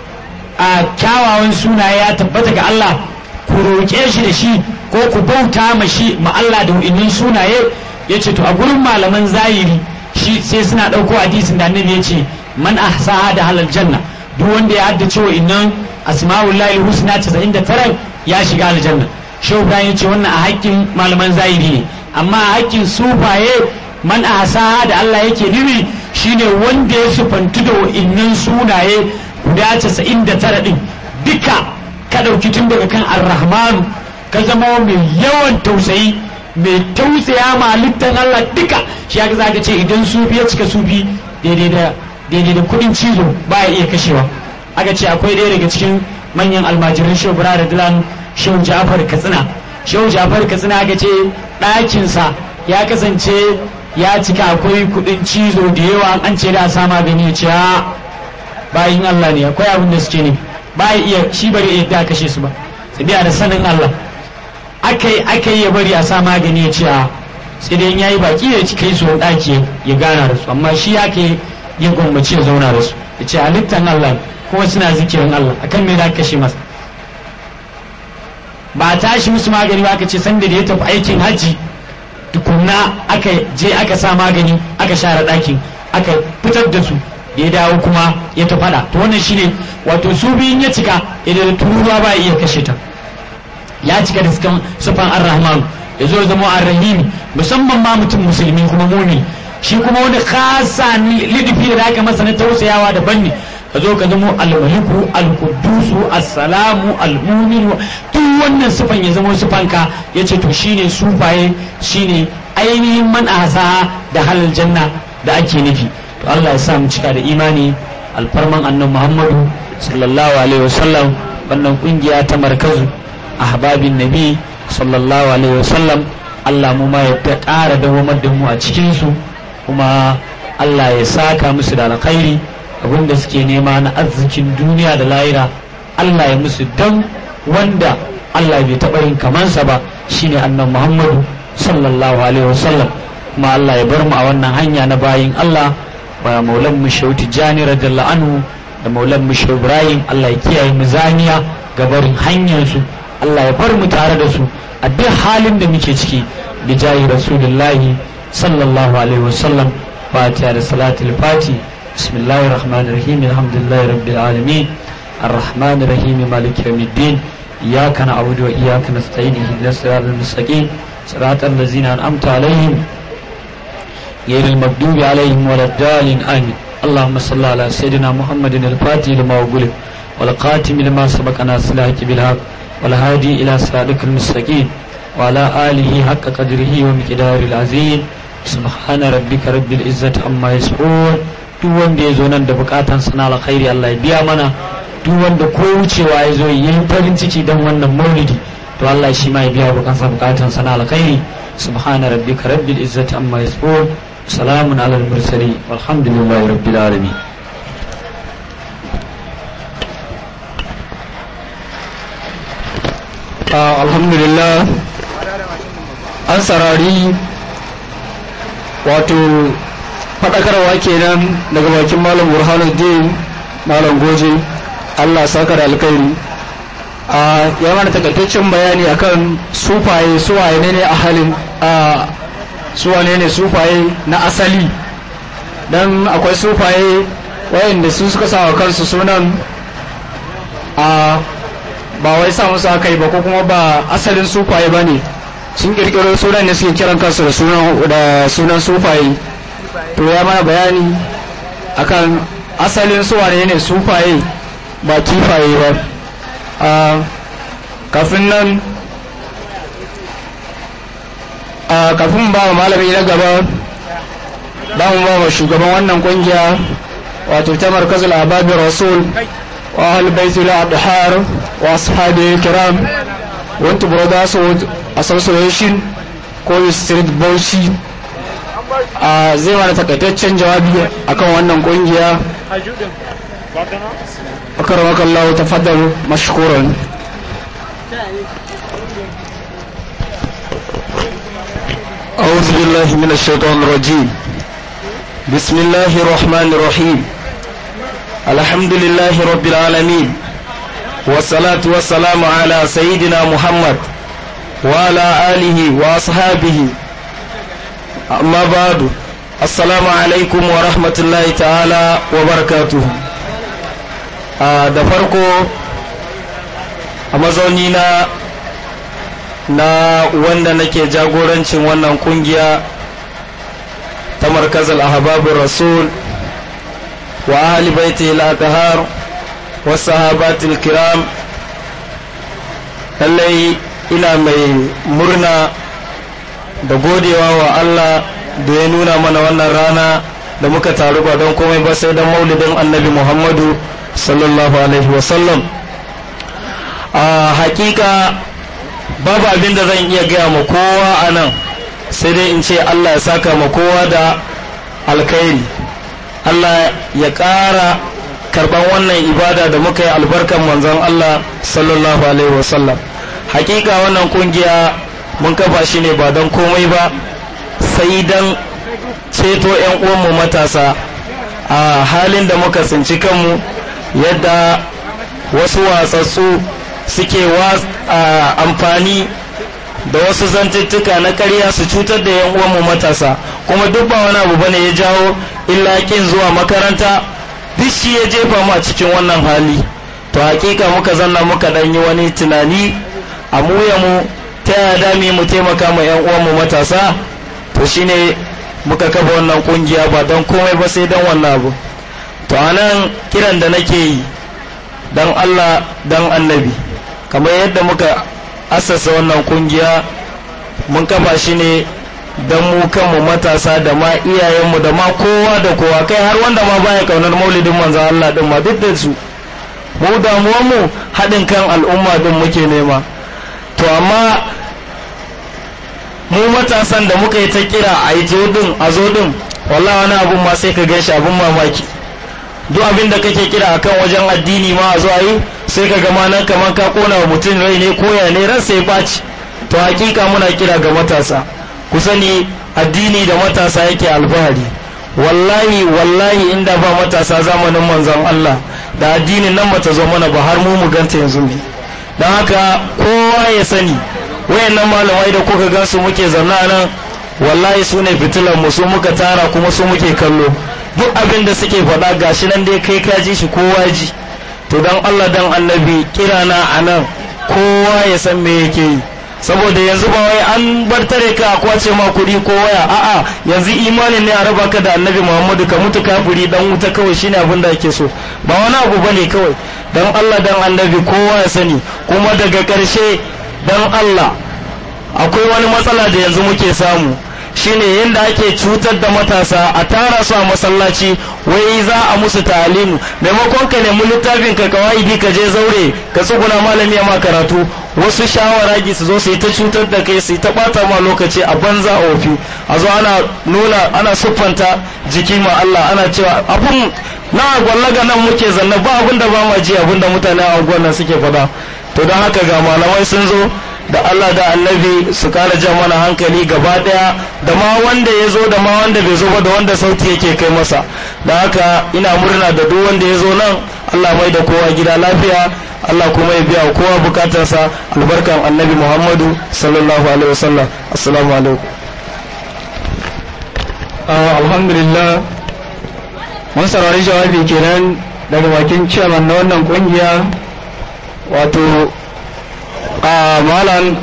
a kyawawan sunaye ya tabbata ga Allah ku roƙe shi da shi ko ku bauta ma shi ma Allah da wa'innan sunaye ya ce to a gurin malaman zahiri shi sai suna ɗauko hadisin da annabi ya ce man ahsaha da halal janna duk wanda ya haddace wa'innan asma'ul lahi husna 99 ya shiga aljanna shehu ibrahim ya ce wannan a haƙƙin malaman zahiri ne amma a haƙƙin sufaye man ahsaha da Allah yake nufi shine wanda ya sufantu da wa'innan sunaye guda 99 din duka ka ɗauki tun daga kan arrahmanu ka zama mai yawan tausayi mai tausaya ma halittar Allah duka shi ya za ka ce idan sufi ya cika sufi daidai da daidai da kudin cizo ba ya iya kashewa aka ce akwai ɗaya daga cikin manyan almajiran shehu bura da dilan shehu jafar katsina shehu jafar katsina aka ce ɗakinsa ya kasance ya cika akwai kudin cizo da yawa an ce da sa magani ya ce bayin Allah ne akwai abin da suke ne ba ya iya shi bari ya da kashe su ba sai da sanin Allah akai akai ya bari a sa magani ya ce a sai dai yayi baki ya ci kai su daki ya gana da su amma shi yake ya gwammace ya zauna da su ya ce halittan Allah kuma suna zikirin Allah akan me da kashe masa ba tashi musu magani ba aka ce sanda da ya tafi aikin haji tukunna aka je aka sa magani aka share ɗakin aka fitar da su da ya dawo kuma ya ta fada to wannan shine wato su biyun ya cika idan turuwa ba iya kashe ta ya cika da sukan sufan ar-rahman ya zo zama ar-rahim musamman ma mutum musulmi kuma mumi shi kuma wani khasa lidifi da aka masa na tausayawa daban ne ka zo ka zama al-maliku al-quddusu as-salamu al-mu'min duk wannan sufan ya zama sufanka yace to shine sufaye shine ainihin man ahsa da halal janna da ake nufi to Allah ya sa mu cika da imani alfarman annan Muhammadu sallallahu alaihi wasallam wannan kungiya ta markazu ahbabin nabi sallallahu alaihi wasallam Allah mu ma ya ta ƙara dawamar da mu a cikin su kuma Allah ya saka musu da alkhairi abinda suke nema na arzikin duniya da lahira Allah ya musu dan wanda Allah bai taɓa yin kamansa ba shine annan Muhammadu sallallahu alaihi wasallam kuma Allah ya bar mu a wannan hanya na bayin Allah wa maulan mu shehu tijjani radiyallahu anhu da maulan mu shehu ibrahim Allah ya kiyaye mu zaniya ga barin hanyar su Allah ya bar mu tare da su a duk halin da muke ciki bi jahi rasulullahi sallallahu alaihi wasallam fatiha da salatul fati bismillahir rahmanir rahim alhamdulillahi rabbil alamin الرحمن الرحيم مالك يوم الدين إياك نعبد وإياك نستعين اهدنا الصراط المستقيم صراط الذين أنعمت عليهم غير المغضوب عليهم ولا الضالين آمين اللهم صل على سيدنا محمد الفاتح لما أغلق والقاتم لما سبق ناصر الحق بالحق والهادي إلى صراطك المستقيم وعلى آله حق قدره ومقداره العظيم سبحان ربك رب العزة عما يصفون duk wanda ya zo nan da bukatan sana alkhairi Allah ya biya mana duk wanda ko wucewa ya zo yi farin ciki dan wannan maulidi to Allah shi ma ya biya bukansa bukatan sana alkhairi subhana rabbika rabbil izzati amma yasifun salamun alal mursalin walhamdulillahi rabbil alamin alhamdulillah an sarari wato faɗakarwa kenan daga bakin malam burhanuddin malam goje allah saka da alkhairi a ya mana takaitaccen bayani akan sufaye suwaye ne ne a halin a suwane ne sufaye na asali don akwai sufaye wayanda su suka sa wa kansu sunan a ba wai sa musu aka yi ba ko kuma ba asalin sufaye ba ne sun kirkiro sunan ne suke kiran kansu da sunan da sunan sufaye to ya mana bayani akan asalin suwane ne sufaye ba kifaye ba a kafin nan a kafin ba wa malami na gaba da mu ba wa shugaban wannan kungiya wato ta markazul ababin rasul وأهل بيت الأبحار وأصحابه الكرام وأنت brothers association ko street bauchi a zai mana takaitaccen jawabi akan wannan kungiya akaramaka Allah tafaddal mashkuran أعوذ بالله من الشيطان الرجيم بسم الله الرحمن الرحيم الحمد لله رب العالمين والصلاة والسلام على سيدنا محمد وعلى آله وأصحابه أما بعد السلام عليكم ورحمة الله تعالى وبركاته da farko a mazaunina na wanda nake jagorancin wannan kungiya ta markazal ahbabur rasul وأهل بيته الأطهار والصحابات الكرام lallai ina mai murna da godewa wa Allah da ya nuna mana wannan rana da muka taru ba don komai ba sai don maulidin annabi Muhammadu sallallahu alaihi wasallam a hakika babu abin da zan iya gaya ma kowa a nan sai dai in ce Allah ya saka ma kowa da alkhairi Allah ya ƙara karɓan wannan ibada da muka yi albarkan manzon Allah sallallahu alaihi wasallam hakika wannan kungiya mun kafa shi ne ba don komai ba sai don ceto 'yan uwanmu matasa a halin da muka tsinci kanmu yadda wasu watsatsu suke amfani da wasu zantuttuka na karya su cutar da 'yan uwanmu matasa kuma duk ba wani abu bane ya jawo illa kin zuwa makaranta duk shi ya jefa mu a cikin wannan hali to hakika muka zanna muka dan yi wani tunani a mu ya mu ta yaya dami mu taimaka ma yan uwan mu matasa to shine muka kafa wannan kungiya ba don komai ba sai don wannan abu to anan kiran da nake yi dan Allah dan annabi kamar yadda muka assasa wannan kungiya mun kafa shi ne don mu kanmu matasa da ma iyayenmu da ma kowa da kowa kai har wanda ma baya kaunar maulidin manzan Allah din ma duk da su mu damuwanmu haɗin kan al'umma din muke nema to amma mu matasan da muka yi ta kira a yi din a zo din wallah wani abun ma sai ka gan shi abun mamaki duk abin da kake kira akan wajen addini ma a zo a yi sai ka gama nan kamar ka kona wa mutum rai ne koya ne ran sai ɓaci to hakika muna kira ga matasa ku sani addini da matasa yake alfahari wallahi wallahi inda ba matasa zamanin manzon Allah da addinin nan bata zo mana ba har mu mu ganta yanzu ne don haka kowa ya sani wayannan malamai da kuka gansu muke zanna nan wallahi su ne fitilan mu su muka tara kuma su muke kallo duk abin da suke faɗa gashi nan dai kai ka ji shi kowa ji to dan Allah dan annabi kirana a nan kowa ya san me yake yi saboda yanzu ba wai an bar tare ka a kwace ma kuɗi ko waya a'a yanzu imanin ne a raba ka da annabi muhammadu ka mutu kafiri dan wuta kawai shine abin da ake so ba wani abu bane kawai dan Allah dan annabi kowa ya sani kuma daga ƙarshe dan Allah akwai wani matsala da yanzu muke samu shine yadda ake cutar da matasa a tara su a masallaci wai za a musu talimu maimakon ka nemi littafin ka kawai ka je zaure ka tsuguna malami ya ma karatu wasu shawaragi su zo su yi ta cutar da kai su yi ta bata ma lokaci a banza a ofi a zo ana nuna ana siffanta jiki ma Allah ana cewa abun na gwallaga nan muke zanna ba abun da ba ma ji abun da mutane a nan suke faɗa to don haka ga malamai sun zo da Allah da annabi su kara jan mana hankali gaba daya da ma wanda ya zo da ma wanda bai zo ba da wanda sauti yake kai masa da haka ina murna da duk wanda ya zo nan Allah mai da kowa gida lafiya Allah kuma ya biya kowa bukatarsa albarkan annabi Muhammadu sallallahu alaihi wasallam assalamu alaikum alhamdulillah mun saurari jawabi kenan daga bakin ciyaman na wannan kungiya wato a malam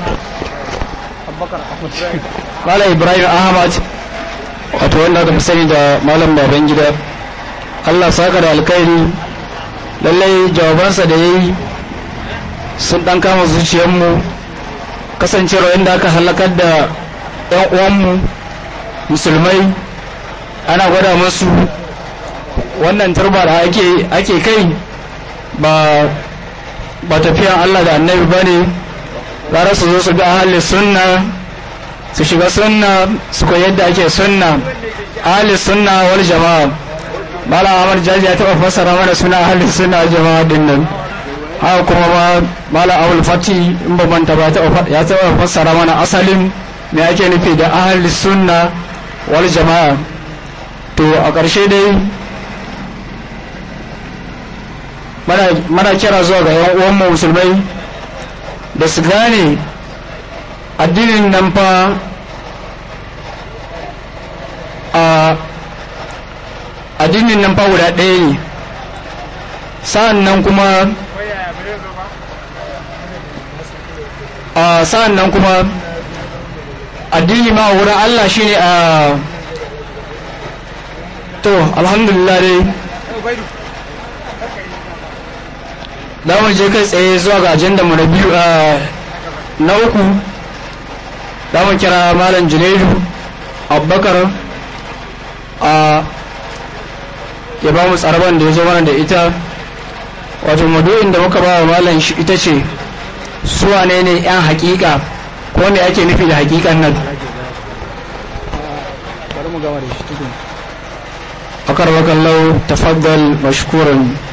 malam ibrahim ahmad wato wanda aka fi sani da malam baban gida allah saka da alkhairi lallai jawabansa da ya yi sun dan kama zuciyarmu kasancewar inda aka halakar da 'yan uwanmu musulmai ana gwada masu wannan turba da ake kai ba ba tafiyan Allah da annabi ba ne gara su zo su ga ahalin sunna su shiga sunna su koyi yadda ake sunna ahalin sunna wal jama'a malam Ahmad Jaji ya taba fassara mana suna ahalin sunna jama'a din nan haka kuma ma malam Abdul Fati in ba manta ba ya taba fassara mana asalin me ake nufi da ahalin sunna wal jama'a to a ƙarshe dai mana kira zuwa ga yan uwanmu musulmai da su gane addinin nan fa a addinin nan fa guda ɗaya ne sa'an nan kuma a sa'an nan kuma addini ma wurin Allah shine a to alhamdulillah dai da mu je kai tsaye zuwa ga ajanda mu na biyu na uku da mu kira malam junaidu abubakar a ya ba mu tsaraban da ya zo mana da ita wato madu'in da muka ba wa malam shi ita ce suwa ne ne yan hakika ko me ake nufi da hakikan nan akar wakallau tafaddal mashkuran